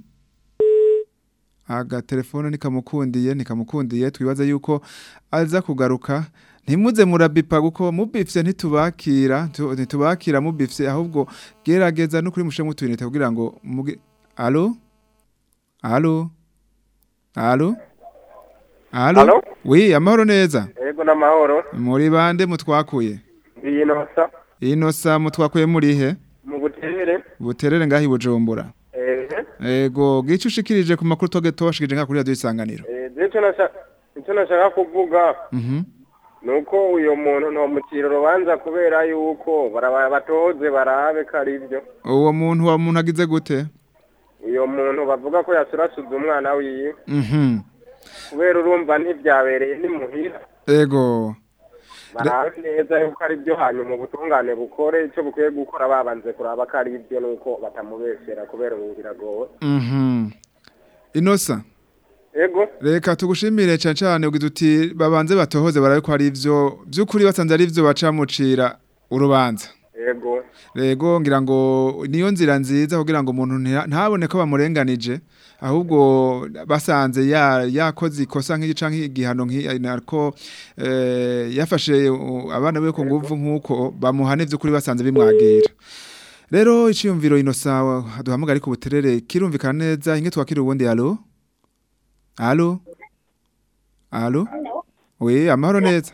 aga telefone nikamukundiye nikamukundiye twibaza yuko aza kugaruka ntimuze murabipa kuko mubifye ntitubakira tu- ntitubakira mubifye ahubwo gerageza no kuri mushe mutwinite kugira ngo mugi alo alo alo alo Alo? wi amahoro neza Ego n'amahoro muri bande mutwakuye biyinosa inosa mutwakuye muri he mu buterere buterere ngaho i bujumbura eh ego gice ushikirije ku makuru toge tubashikirije nka kuri radio isanganiro eh icyo nashaka icyo nashaka kuvuga mhm nuko uyo muntu no mukiro rubanza kubera yuko baraba batoze barabe karivyo uwo muntu wa muntu agize gute uyo muntu bavuga ko yasurasuza umwana wiwe mhm kubera urumva ntivyabereye ni muhira ego barabe neza yuko ari byo hanyuma ubutungane bukore icyo bukwiye gukora babanze kuraba ko ari byo nuko batamubesera kubera ubu biragoye mhm inosa ego reka tugushimire cyane cyane ugize uti babanze batohoze barabe ko ari ivyo by'ukuri basanze ari ivyo bacamucira urubanza ego Rego ngira ngo niyo nzira nziza kugira ngo umuntu nta- ntabone ko bamurenganije ahubwo basanze ya yakoze ikosa nk'igica nk'igihano nk'iko eh, yafashe uh, abana be ku nguvu nk'uko bamuhane by'ukuri basanze bimwagira rero iciyumviro inosa duhamagara ariko buterere kirumvikana neza inge twakira ubundi alo alo alo we amahoro neza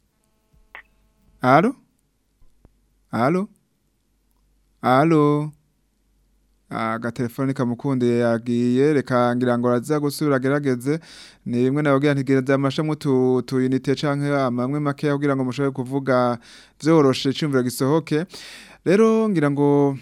alo alo alo agatelefone kamukundiye yagiye reka ngira ngo araza gusubira agerageze ni bimwe nababwira ntigereza amashamwe tu tuyinite canke amamwe make kugira ngo mushobore kuvuga vyoroshe icumviro gisohoke rero ngira ngo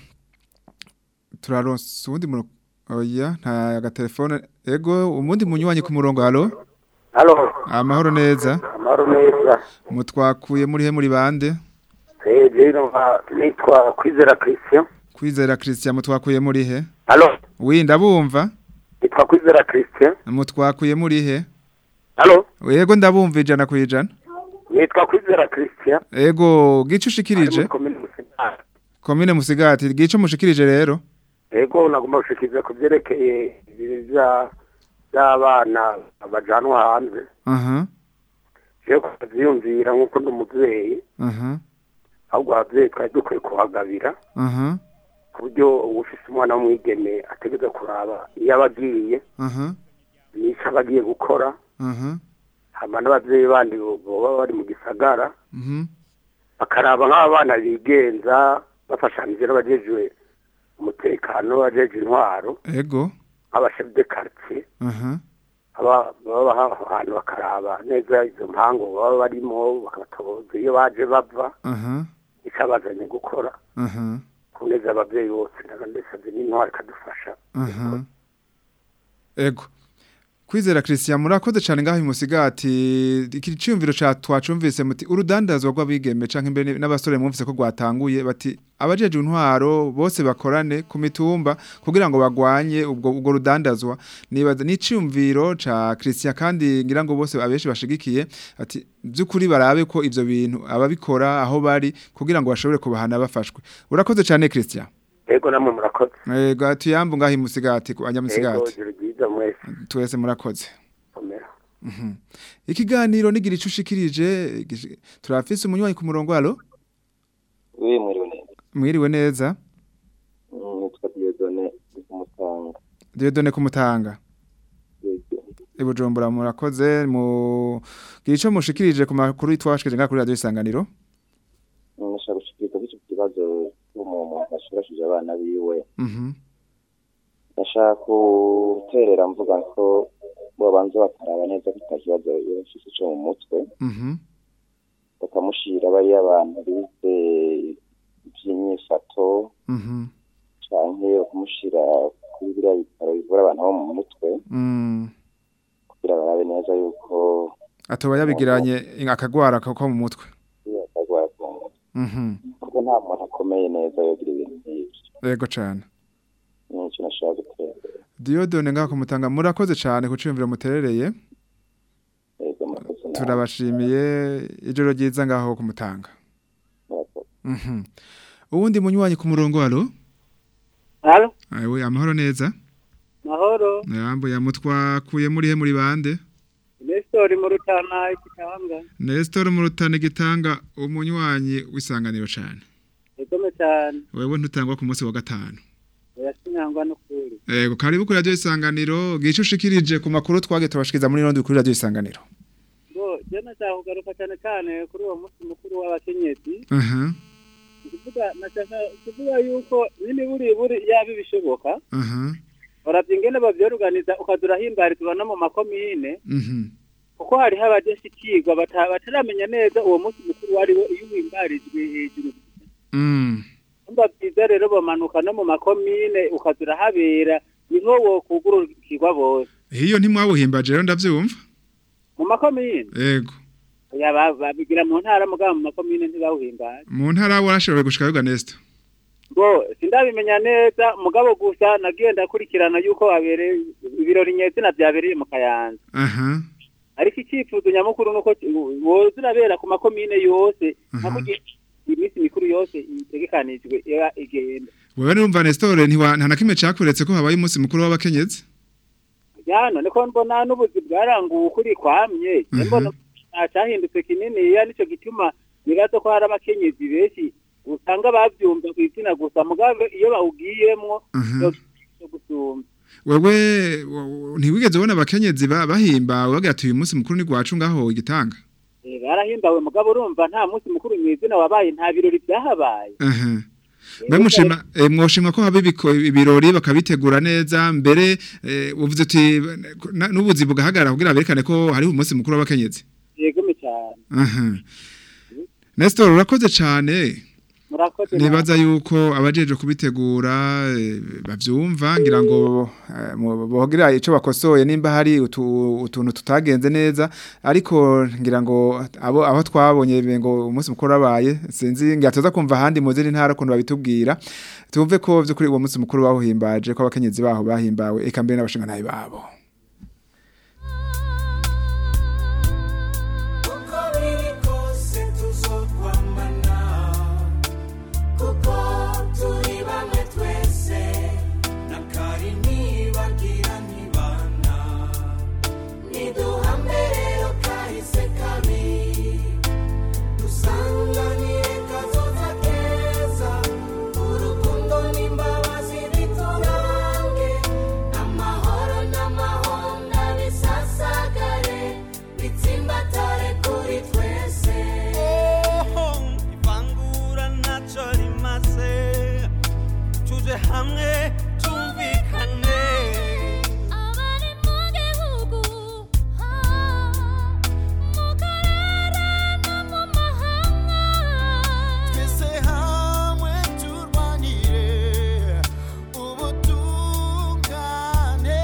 turaronse uwundi murongo oya nta agatelefone ego umundi munywanyi ku murongo halo Halo, amahoro neza amahoro neza. mutwakuye muri he muri bande Eh, rero nka- nitwa Kwizera Christian. kwizera Christian mutwakuye muri he Halo, wi ndabumva nitwa Kwizera Christian. mutwakuye muri he Halo, yego ndabumva ijana ku ijana nitwa Kwizera Christian. ego gice ushikirije Komine Musigati. komine musigati gice mushikirije rero Ego nagomba gushikiriza ku byerekeye ibintu bya by'abana bajanwa hanze. aha Je kuvyiyumvira nk'uko ndi umuvyeyi, aha ahubwo abavyeyi twari dukwiye kuhagabira aha ku buryo uwufise umwana w'umwigeme ategeza kuraba iyo aba agiye aha n'ico aba agiye gukora aha hama n'abavyeyi bandi boba bari mu gisagara mhm bakaraba nk'abana bigenza bafashanije n'abajejwe umutekano bajeje intwaro ego nk'abashef de quartier aha aba baba aho hantu bakaraba neza izo mpango baba barimo bakabatoza iyo baje bava aha icabazanye gukora aha ku neza abavyeyi bose ndetse n'intwaro ikadufasha aha ego kwizera Christian murakoze cyane ngaho imusigati iki cyumviro ca twacumvise muti urudandazwa rw'abigeme canke imbere n'abasore mwumvise ko rwatanguye bati abajeje intwaro bose bakorane ku mitumba kugira ngo bagwanye ubwo ubwo rudandazwa nibaza n'icumviro ca Christian kandi ngira ngo bose abeshi bashigikiye ati byukuri barabe ko ivyo bintu ababikora aho bari kugira ngo bashobore kubahana bafashwe urakoze cyane Christian ego namwe murakoze Ego tuyambu ngaho imusigati ku ego anyamusigati ijoro ryiza mwese twese murakoze komera Mhm. ikiganiro nigira ico ushikirije gish- turafise umunywanyi ku murongo halo Oui, mwiriwe neza. mwiriwe neza Mm, Nitwa Dieudonné Dieudonne kumutanga Ibujumbura murakoze mu gico mushikirije ku makuru twashikije nga kuri radio isanganiro nashaka gushikiriza iki kibazo cy'umuntu ashurashije abana biwe Mhm ndashaka guterera mvuga ko babanza bakaraba neza ko ata kibazo yafise cyo mu mutwe Mhm bakamushira bariya abantu bize iby'imyifato Mhm canke bakamushira kuri biriya bitaro bivura abantu bo mu mutwe Mm kugira barabe neza yuko atoba yabigiranye akagwara ko ko mu mutwe atagwara ku mutwe Mhm kuko nta muntu akomeye neza yogira ibintu nk'ibyo yego cyane nicyo nashaka gutera Dieudonne nga kumutanga murakoze cyane kuciyumvira muterereye yego murakoze nawe. turabashimiye ijoro ryiza ngaho kumutanga Mhm uwundi munywanyi ku murongo alo Halo, Awe amahoro neza mahoro. Yambo yamutwakuye muri he muri bande Nestor mu Rutana ikitanga. Nestor mu rutane gitanga umunywanyi w'isanganiro cyane Egome cyane. wewe ntutangwa ku munsi wa gatanu Yasinyangwa no kuri. Ego karibu kuri radio isanganiro gice ushikirije ku makuru twage tubashikiza muri rondo kuri radio isanganiro Bo, je nashaka kugaruka cyane cyane kuri uwo munsi mukuru w'abakenyezi. Aha Kuvuga nashaka kuvuga yuko nini buri buri yabi bishoboka. aha Uravye ingene bavyoruganiza ukazura himbarizwa no mu makomine. mhm Kuko hariho abadashikirwa bata- bataramenya neza uwo munsi mukuru wari wo iyo uhimbarijwe hejuru mm Umba byiza rero bamanuka no mu makomine ukazura habera niho wokugurukirwa bose hiyo ntimwawuhimbaje rero ndavyumva mu makomine Ego ya ba- babigira mu ntara mugabo mu makomine ntibawuhimbaye mu ntara warashoboye gushika yuga Nestor ngo sindabimenya neza mugabo gusa nagiye ndakurikirana yuko wabereye ibirori nyezina byabereye mu kayanza aha ariko icyifuzo nyamukuru nuko woza urabera ku makomine yose nako iminsi mikuru yose itegekanijwe iba igenda wewe numva Nestor ntiwa nta nakimwe cakuretse ko habaye umunsi mukuru w'abakenyezi yano niko mbona n'ubuzi bwaranguwe ukuri kwamye Mhm. mbona nta cyahindutse kinini ya nicyo gituma nibaza ko hari abakenyezi benshi usanga bavyumva ku izina gusa mugabo iyo bawugiyemwo Mhm. yo gusumba wewe wa- ntiwigeze ubona abakenyezi ba- bahimbawe bagira ati uyu munsi mukuru ni gwacu ngaho igitanga Eh, barahimbawe mugabo urumva nta munsi mukuru mwizina wabaye nta birori byahabaye aha mbe mushima eh, mwoshimwa ko haba ibiko- ibirori bakabitegura neza mbere eh, uvuze uti na- n'ubuzi bugahagarara kugira berekane ko hariho umunsi mukuru w'abakenyezi yegome cyane aha Nestor urakoze cyane murakoze nibaza yuko abajeje kubitegura eh, bavyumva ngira ngo eh, mu- bogira ico bakosoye nimba hari utu- utuntu tutagenze neza ariko ngira ngo abo aho twabonye ngo umunsi mukuru abaye sinzi ngira tuza kumva handi mu zindi ntara kuntu babitubwira tumve ko vyukuri uwo munsi mukuru bahuhimbaje ko abakenyezi baho bahimbawe eka mbere n'abashinga nayi babo uko biri kose tuzokwambana kuko turi bamwe twese na kari ntibagira ntibana niduhame rero kahise kabi dusanganire kazoza keza urukundo n'imbabazi biturange amahoro n'amahonda bisasagare bitsimbatare kuri twese ivangura ntacyo rimaze tuje hamwe tumvikane abari mu gihugu mu karere no mu mahanga twese hamwe turwanire ubutungane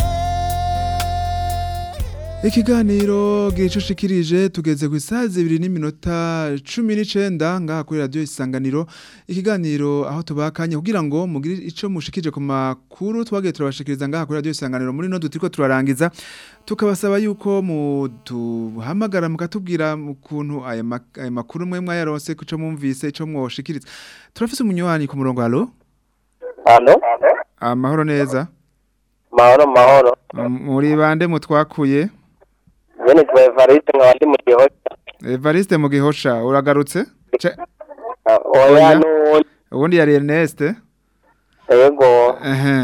Ikiganiro gicushikirije tugeze ku isaha zibiri n'iminota cumi n'icenda ngaha kuri radio isanganiro ikiganiro aho tubakanye kugira ngo mugire ico mushikije ku makuru twagiye turabashikiriza ngaha kuri radio isanganiro muri no dutiriko turarangiza tukabasaba yuko mutuhamagara mukatubwira ukuntu aya mak- aya makuru mwe mwayaronse kuco mumvise ico mwoshikiriza turafise umunywanyi ku murongo halo hano amahoro neza mahoro mahoro muri bande mutwakuye njye nitwa evariste nkaba ndi mu gihosha Evariste mu gihosha uragarutse Ce- oya n'uwundi ubundi yari Ernest yego ehe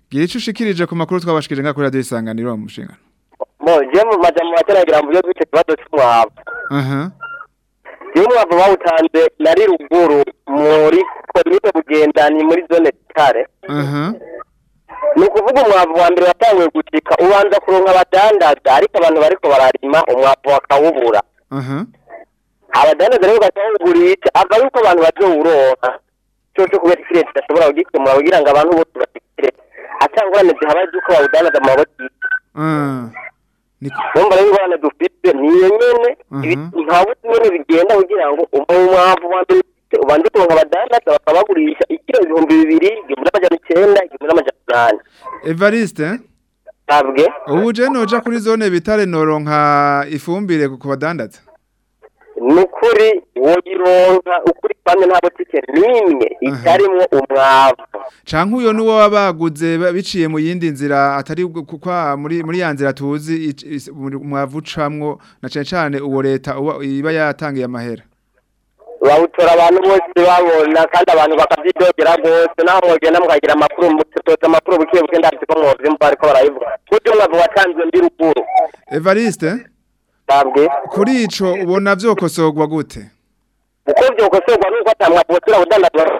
gira ico ushikirije ku makuru twabashikije nga kuri radio isanganiro mu mushingano mo je mu majambo materagira mu byo bwite kibazo cy'umwavu aha iyo umwavu bawutanze nari ruguru muri komine bugendani muri zone kare aha ni ukuvuga umwavu wa mbere watanguye gucika ubanza kuronka abadandaza ariko abantu bariko bararima umwavu bakawubura aha abadandaza rero bakawugurisha ava yuko abantu bazowuronka coco kubera ikirere kidashobora kugikemura kugira ngo abantu bose basigire atangorane zihabaye z'uko bawudandaza mu mabotiki ah numva rero ingorane dufite niyo nyene ibi- nta bundi nyene bigenda kugira ngo umwavu wa mbere ufite ubanze kuronka abadandaza bakabagurisha ikiro ibihumbi bibiri igihumbi n'amajana icenda igihumbi n'amajana umunani Evariste sabwe ubu je noja kuri zone bitare noronka ifumbire ku badandaza ni ukuri woyironka ukuri kwamye nta botike n'imwe itarimwo umwavu canke uyo nuwo wabaguze ba- biciye mu yindi nzira atari gu- ku- kwa muri muri ya nzira tuzi ic- is- muri- umwavu ucamwo na cane cane uwo leta uba- iba yatangiye amahera bawutora abantu bose babona kandi abantu bakavyidogera rwose naho mwogenda mukagira amakuru mutoza amakuru buke buke ndazi ko mwovyumva bariko barabivuga kurya umwavu watanzwe ndi ruguru Evariste sabwe kuri ico ubona vyokosogwa gute uko vyokosorwa nuko ata mwavu wosubira kudandazwa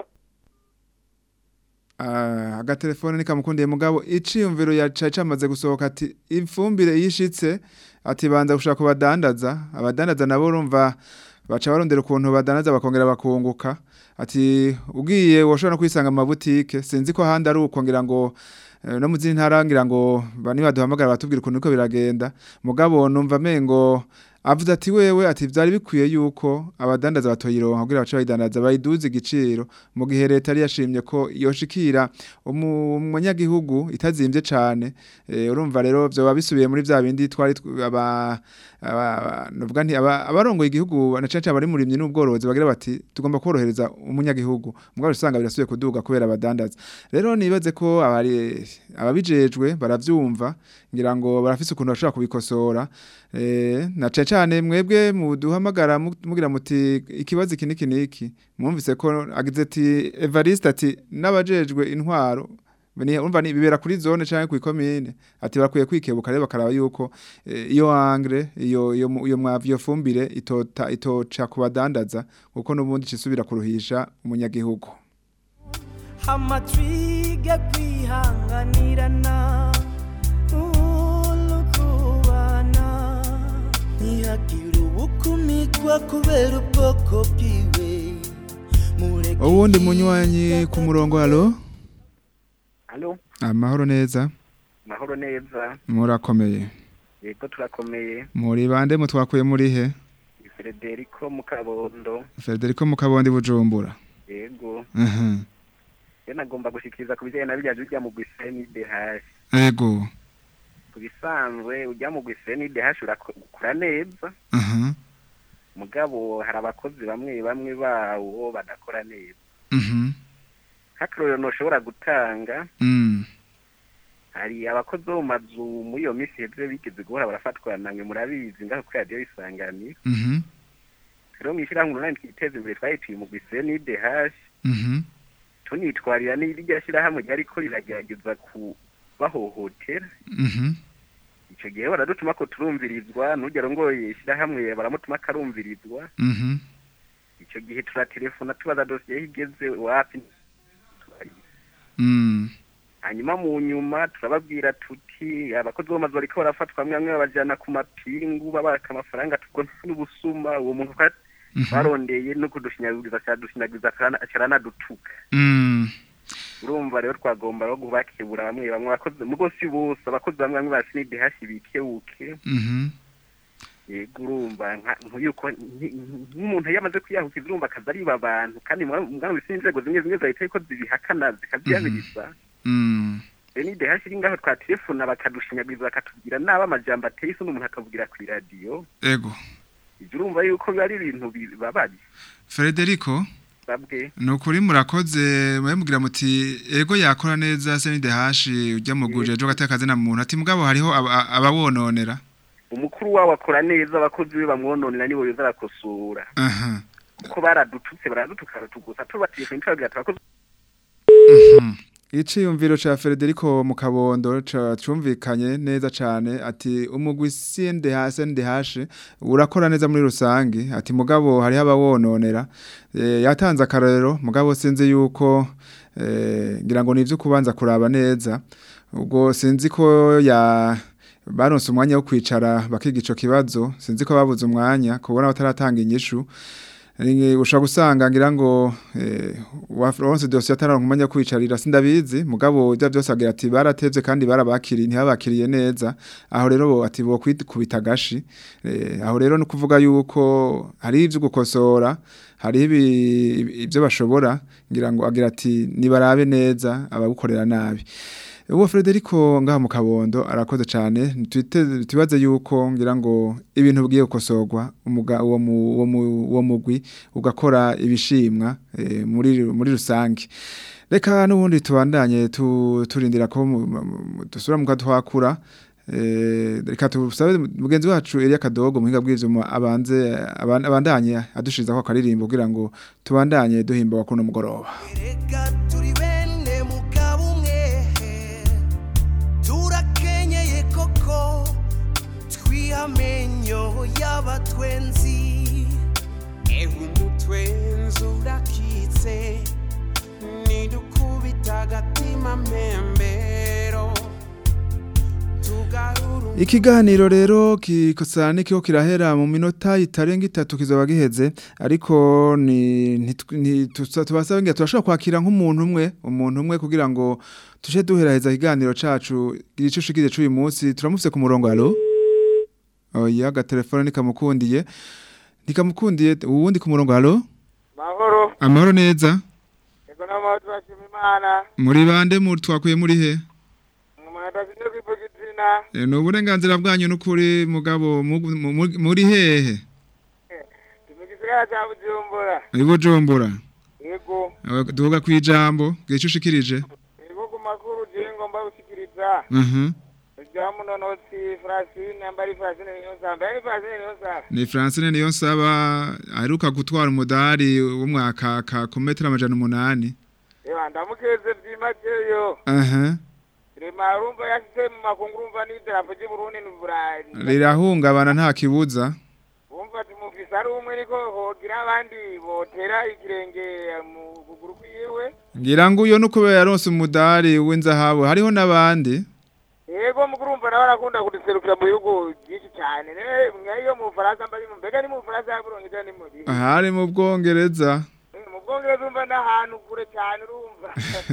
Ah, agatelefone nikamukundiye mugabo iciyumviro yaca camaze gusohoka ati ifumbire yishitse ati banza gushaka kubadandaza abadandaza nabo urumva baca barondera ukuntu badandaza bakongera bakunguka ati ugiye woshobora no kwisanga mu mabutike sinzi ko ahandi ari uko ngira ngo eh, no mu zindi ntara ngira ngo bani baduhamagara batubwira ukuntu uko biragenda mugabo numva mengo avuze ati wewe ati vyari bikwiye yuko abadandaza batoyironka kugira bace bayidandaza bayiduze igiciro mu gihe leta yari yashimye ko yoshikira umu- umunyagihugu itazimvye cane eh, urumva rero vyoba bisubiye muri vya bindi twari tw- aba aba- novuga nti aba- abarongoye igihugu na cane cane abari murimye n'ubworozi bagira bati tugomba korohereza umunyagihugu mugabo usanga birasubiye kuduga kubera abadandaza rero nibaze ko abari ababijejwe baravyumva ngira ngo barafise ukuntu bashobora kubikosora eh na cane cane mwebwe muduhamagara mu- mugira muti ikibazo iki niki niki mwumvise ko agize ati Evariste ati n'abajejwe intwaro Beni umva ni bibera kuri zone canke ku komine ati barakwiye kwikebuka rero bakaraba yuko eh, iyo angre iyo iyo mu- iyo mwavu iyo fumbire itota itoca kubadandaza kuko nubundi cisubira kuruhisha umunyagihugu amatwige kwihanganirana urukubana ntihagire ubukumikwa kubera ubwoko bwiwe mureke uwundi munywanyi ku murongo halo Halo, amahoro neza mahoro neza. murakomeye Yego turakomeye. muri bande mutwakuye muri he Ni Federico Mukabondo. Federico Mukabondi Bujumbura Yego. Mhm Ye nagomba gushikiriza ku bijyanye na bijya bijya mu Gwiseni DH. ego Ku bisanzwe ujya mu Gwiseni DH urakora neza. Mhm Mugabo hari abakozi bamwe bamwe bawo badakora neza. Mhm Hakarorero ntushobora gutanga Mm hari abakozi bo mu mazu muri iyo minsi heze bigeze guhora barafatwa namwe murabizi ngaho kuri radiyo isanganiro Mhm rero mu ishyirahamwe umunani twiteza imbere twahitiye mu Gwiseni DH. Mhm tunitwarira n'irya shyirahamwe ryariko riragerageza kubahohotera Mhm icyo gihe baradutuma ko turumvirizwa n'urugero ngo ishyirahamwe baramutuma akarumvirizwa Mhm icyo gihe turatelefona tubaza dosiye aho igeze wapi Mm hanyuma mu nyuma turababwira tuti abakozi bo mu mazu bariko barafatwa bamwe bamwe babajana ku mapingu babaka amafaranga tubwo n'ubusuma uwo muntu twa- twarondeye no kudushinyaguriza cyadushinyaguriza acaranadutuka Mm urumva rero twagomba no kubakebura bamwe bamwe abakozi mugo si bose abakozi bamwe bamwe ba sinidehashi bikebuke Mhm yego urumva nka- nk'uko nki- nk'umuntu iyo amaze kwiyahukiza urumva akaza ariba abantu kandi mwana wese inzego zimwe zimwe zahita ariko zibihakana zikaziyaniriza Mm rero nidehashi iri ngaho twatelefona bakadushinyaguriza bakatubwira nabi amajambo ateye isoni umuntu akavugira ku iradiyo ego ibyo urumva yuko biba ari ibintu bibabaye Federico babwe ni ukuri murakoze mubwira muti ego yakora neza se nide hashi ujya mu guje ejo gatakaze na muntu ati mugabo hariho aba- abawononera umukuru wawe akora neza abakozi be bamwononera nibo yoza arakosora aha kuko baradututse baradutuka baratugusa tubatiye ku ntara tubakoze Mhm. Iciyumviro ca Federico mu kabondo ca cumvikanye neza cane ati umugwi sinde hase ndi hashe urakora neza muri rusangi ati mugabo hari abawononera e, yatanze akarero mugabo sinzi yuko e, ngira ngo nivyo kubanza kuraba neza ubwo sinzi ko ya baronse umwanya wo kwicara bakiga ico kibazo sinzi ko babuze umwanya kubona bataratanga inyishu Ni- ushobora gusanga ngira ngo eh, waronse dosiye atararonka umwanya wo kwicarira sindabizi mugabo ibyo byose agira ati baratevye kandi barabakiriye ntibabakiriye neza aho rero bo ati bo kwikubita gashi eh, aho rero no kuvuga yuko hari ivyo gukosora hari ibi- ibyo bashobora ngira ngo agira ati nibarabe neza abagukorera nabi uwo Frederico ngaha mu kabondo arakoze cyane twite tubaze yuko ngira ngo ibintu bigiye gukosorwa umuga uwo mu- uwo mu- uwo mugwi ugakora ibishimwa eh, muri muri rusange reka n'ubundi tubandanye tu- turindira ko mu- mu- mu- dusubira mu kadwakura Eh, reka tusabe mugenzi wacu Elia Kadogo muhinga bw'ivyuma abanze aban- abandanye adushirizaho akaririmbo kugira ngo tubandanye duhimba kuno mugoroba turi bene mugabo umwe turakenyeye koko twihamenyo y'abatwenzi ewe umutwenzi urakitse nidukubita agatima mpembero tugarura Ikiganiro rero kikosa nikio kirahera mu minota itarenga itatu kizoba giheze ariko ni ntitu- ntitusa- tubasaba ngira turashobora kwakira nk'umuntu umwe umuntu umwe kugira ngo tuje duheraheza ikiganiro cacu gice ushikize c'uyu munsi turamufise ku murongo allo Oya agatelefone nikamukundiye nikamukundiye uwundi ku murongo allo mahoro Amahoro neza ego n'amahoro turashima imana muri bande mu twakuye muri he umuntu adafite kwivuga izina E, ni uburenganzira bwanyu n'ukuri mugabo mu- mu- mu- muri hehe mu gisagara cya bujumbura Ibujumbura yego duvuga ku ijambo gice ushikirije yego ku makuru je ngomba gushikiriza Mhm. rya munonotsi francine ambari francine niyonsamba yari francine niyonsamba ni Francine niyo nsaba aheruka gutwara umudari w'umwakaka ku metero amajana umunani ewa ndamukeze byimazeyo aha rema urumva yashyize mu makungu urumva n'idarapo ry'uburundi n'uburayi rirahungabana nta kibuza wumva ati mufise ari umwe niko hogira abandi botera ikirenge mu kuguru kwiwe ngira ngo uyo nukubera yaronse umudari w'inzahabu hariho n'abandi yego mugurumva nawe arakunda kuduserukira mu bihugu byinshi cyane ne mwayo mu Bufaransa mbari mu mbega ni mu Bufaransa yaburongera ni muri ahari mu bwongereza mu Bwongereza urumva n'ahantu kure cyane urumva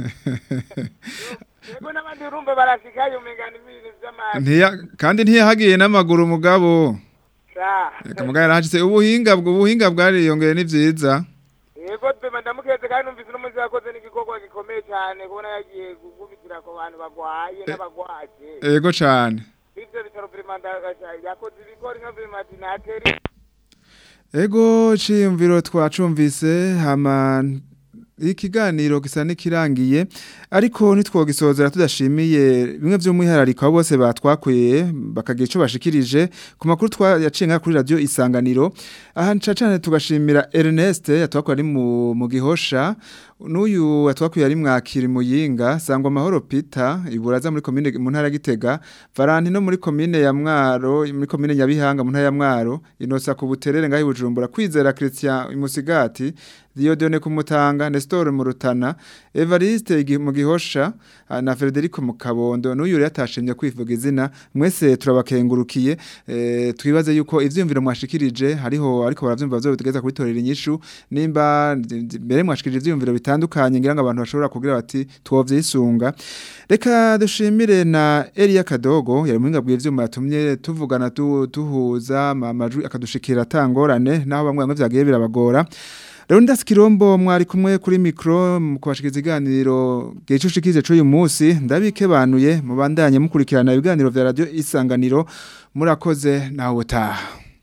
yego n'abandi urumva barashikayo umenga ni ibintu by'amahanga Ntiya, kandi ntiyahagiye n'amaguru umugabo sa reka mugabo yarahashitse ubuhinga bwo ubuhinga bwariyongeye ni vyiza yego dema ndamukeze kandi numvise n'umuzi yakoze n'igikorwa gikomeye cyane kubona yagiye gukubitira ku bantu bagwaye n'abagwaje ego cane ivyo bitaro primanda yakoze ibikori nka primati nateri Ego ciyumviro twacumvise hama ikiganiro gisa nikirangiye ariko nitwogisozera tudashimiye bimwe vy'umwihariko abo bose batwakuye bakagira ico bashikirije ku makuru twayacenga kuri radio isanganiro aha nca cane tugashimira Ernest yatwakuye ari mu, mu gihosha n'uyu yatwakuye ari mwakiri muyinga sangwa amahoro Peter iburaza muri commune mu ntara ya Gitega Valentino muri commune ya Mwaro muri commune Nyabihanga mu ntara ya Mwaro inosa ku buterere ngahi bujumbura kwizera Christian Imusigati Diodone kumutanga Nestor mu Rutana Evariste igi- mu gihosha ah, na Federico mu Kabondo n'uyu rero atashimye kwivuga izina mwese turabakengurukiye eh, twibaze yuko ivyumviro mwashikirije hariho ariko baravyumva byo bitugeza kubitorera inyishu nimba mbere mwashikirije ivyumviro bitandukanye ngira ngo abantu bashobora kugira bati twovyisunga reka dushimire na Elia Kadogo yari muhinga bw'ivyuma yatumye tuvugana tu, tuhuza ama- amajwi akadushikira atangorane naho bamwe bamwe vyagiye birabagora Rero ndasikirombo mwari kumwe kuri mikro mu kubashikiriza iganiro gice ushikize c'uyu munsi ndabikebanuye mubandanye mukurikirana ibiganiro vya radio isanganiro murakoze nawe utaha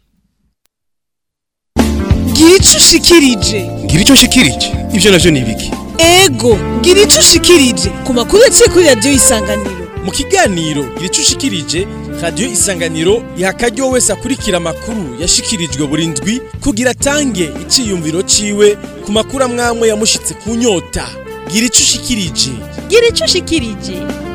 gira ico ushikirije ngira ico nshikirije ivyo navyo ni ibiki ego gira ico ushikirije ku makuru yaciye kuri radiyo isanganiro mu kiganiro gira ico ushikirije radiyo isanganiro iha akaryo wese akurikira amakuru yashikirijwe buri ndwi kugira atange iciyumviro ciwe ku makuru amwamwe yamushitse ku nyota gira ico ushikirije gira ico ushikirije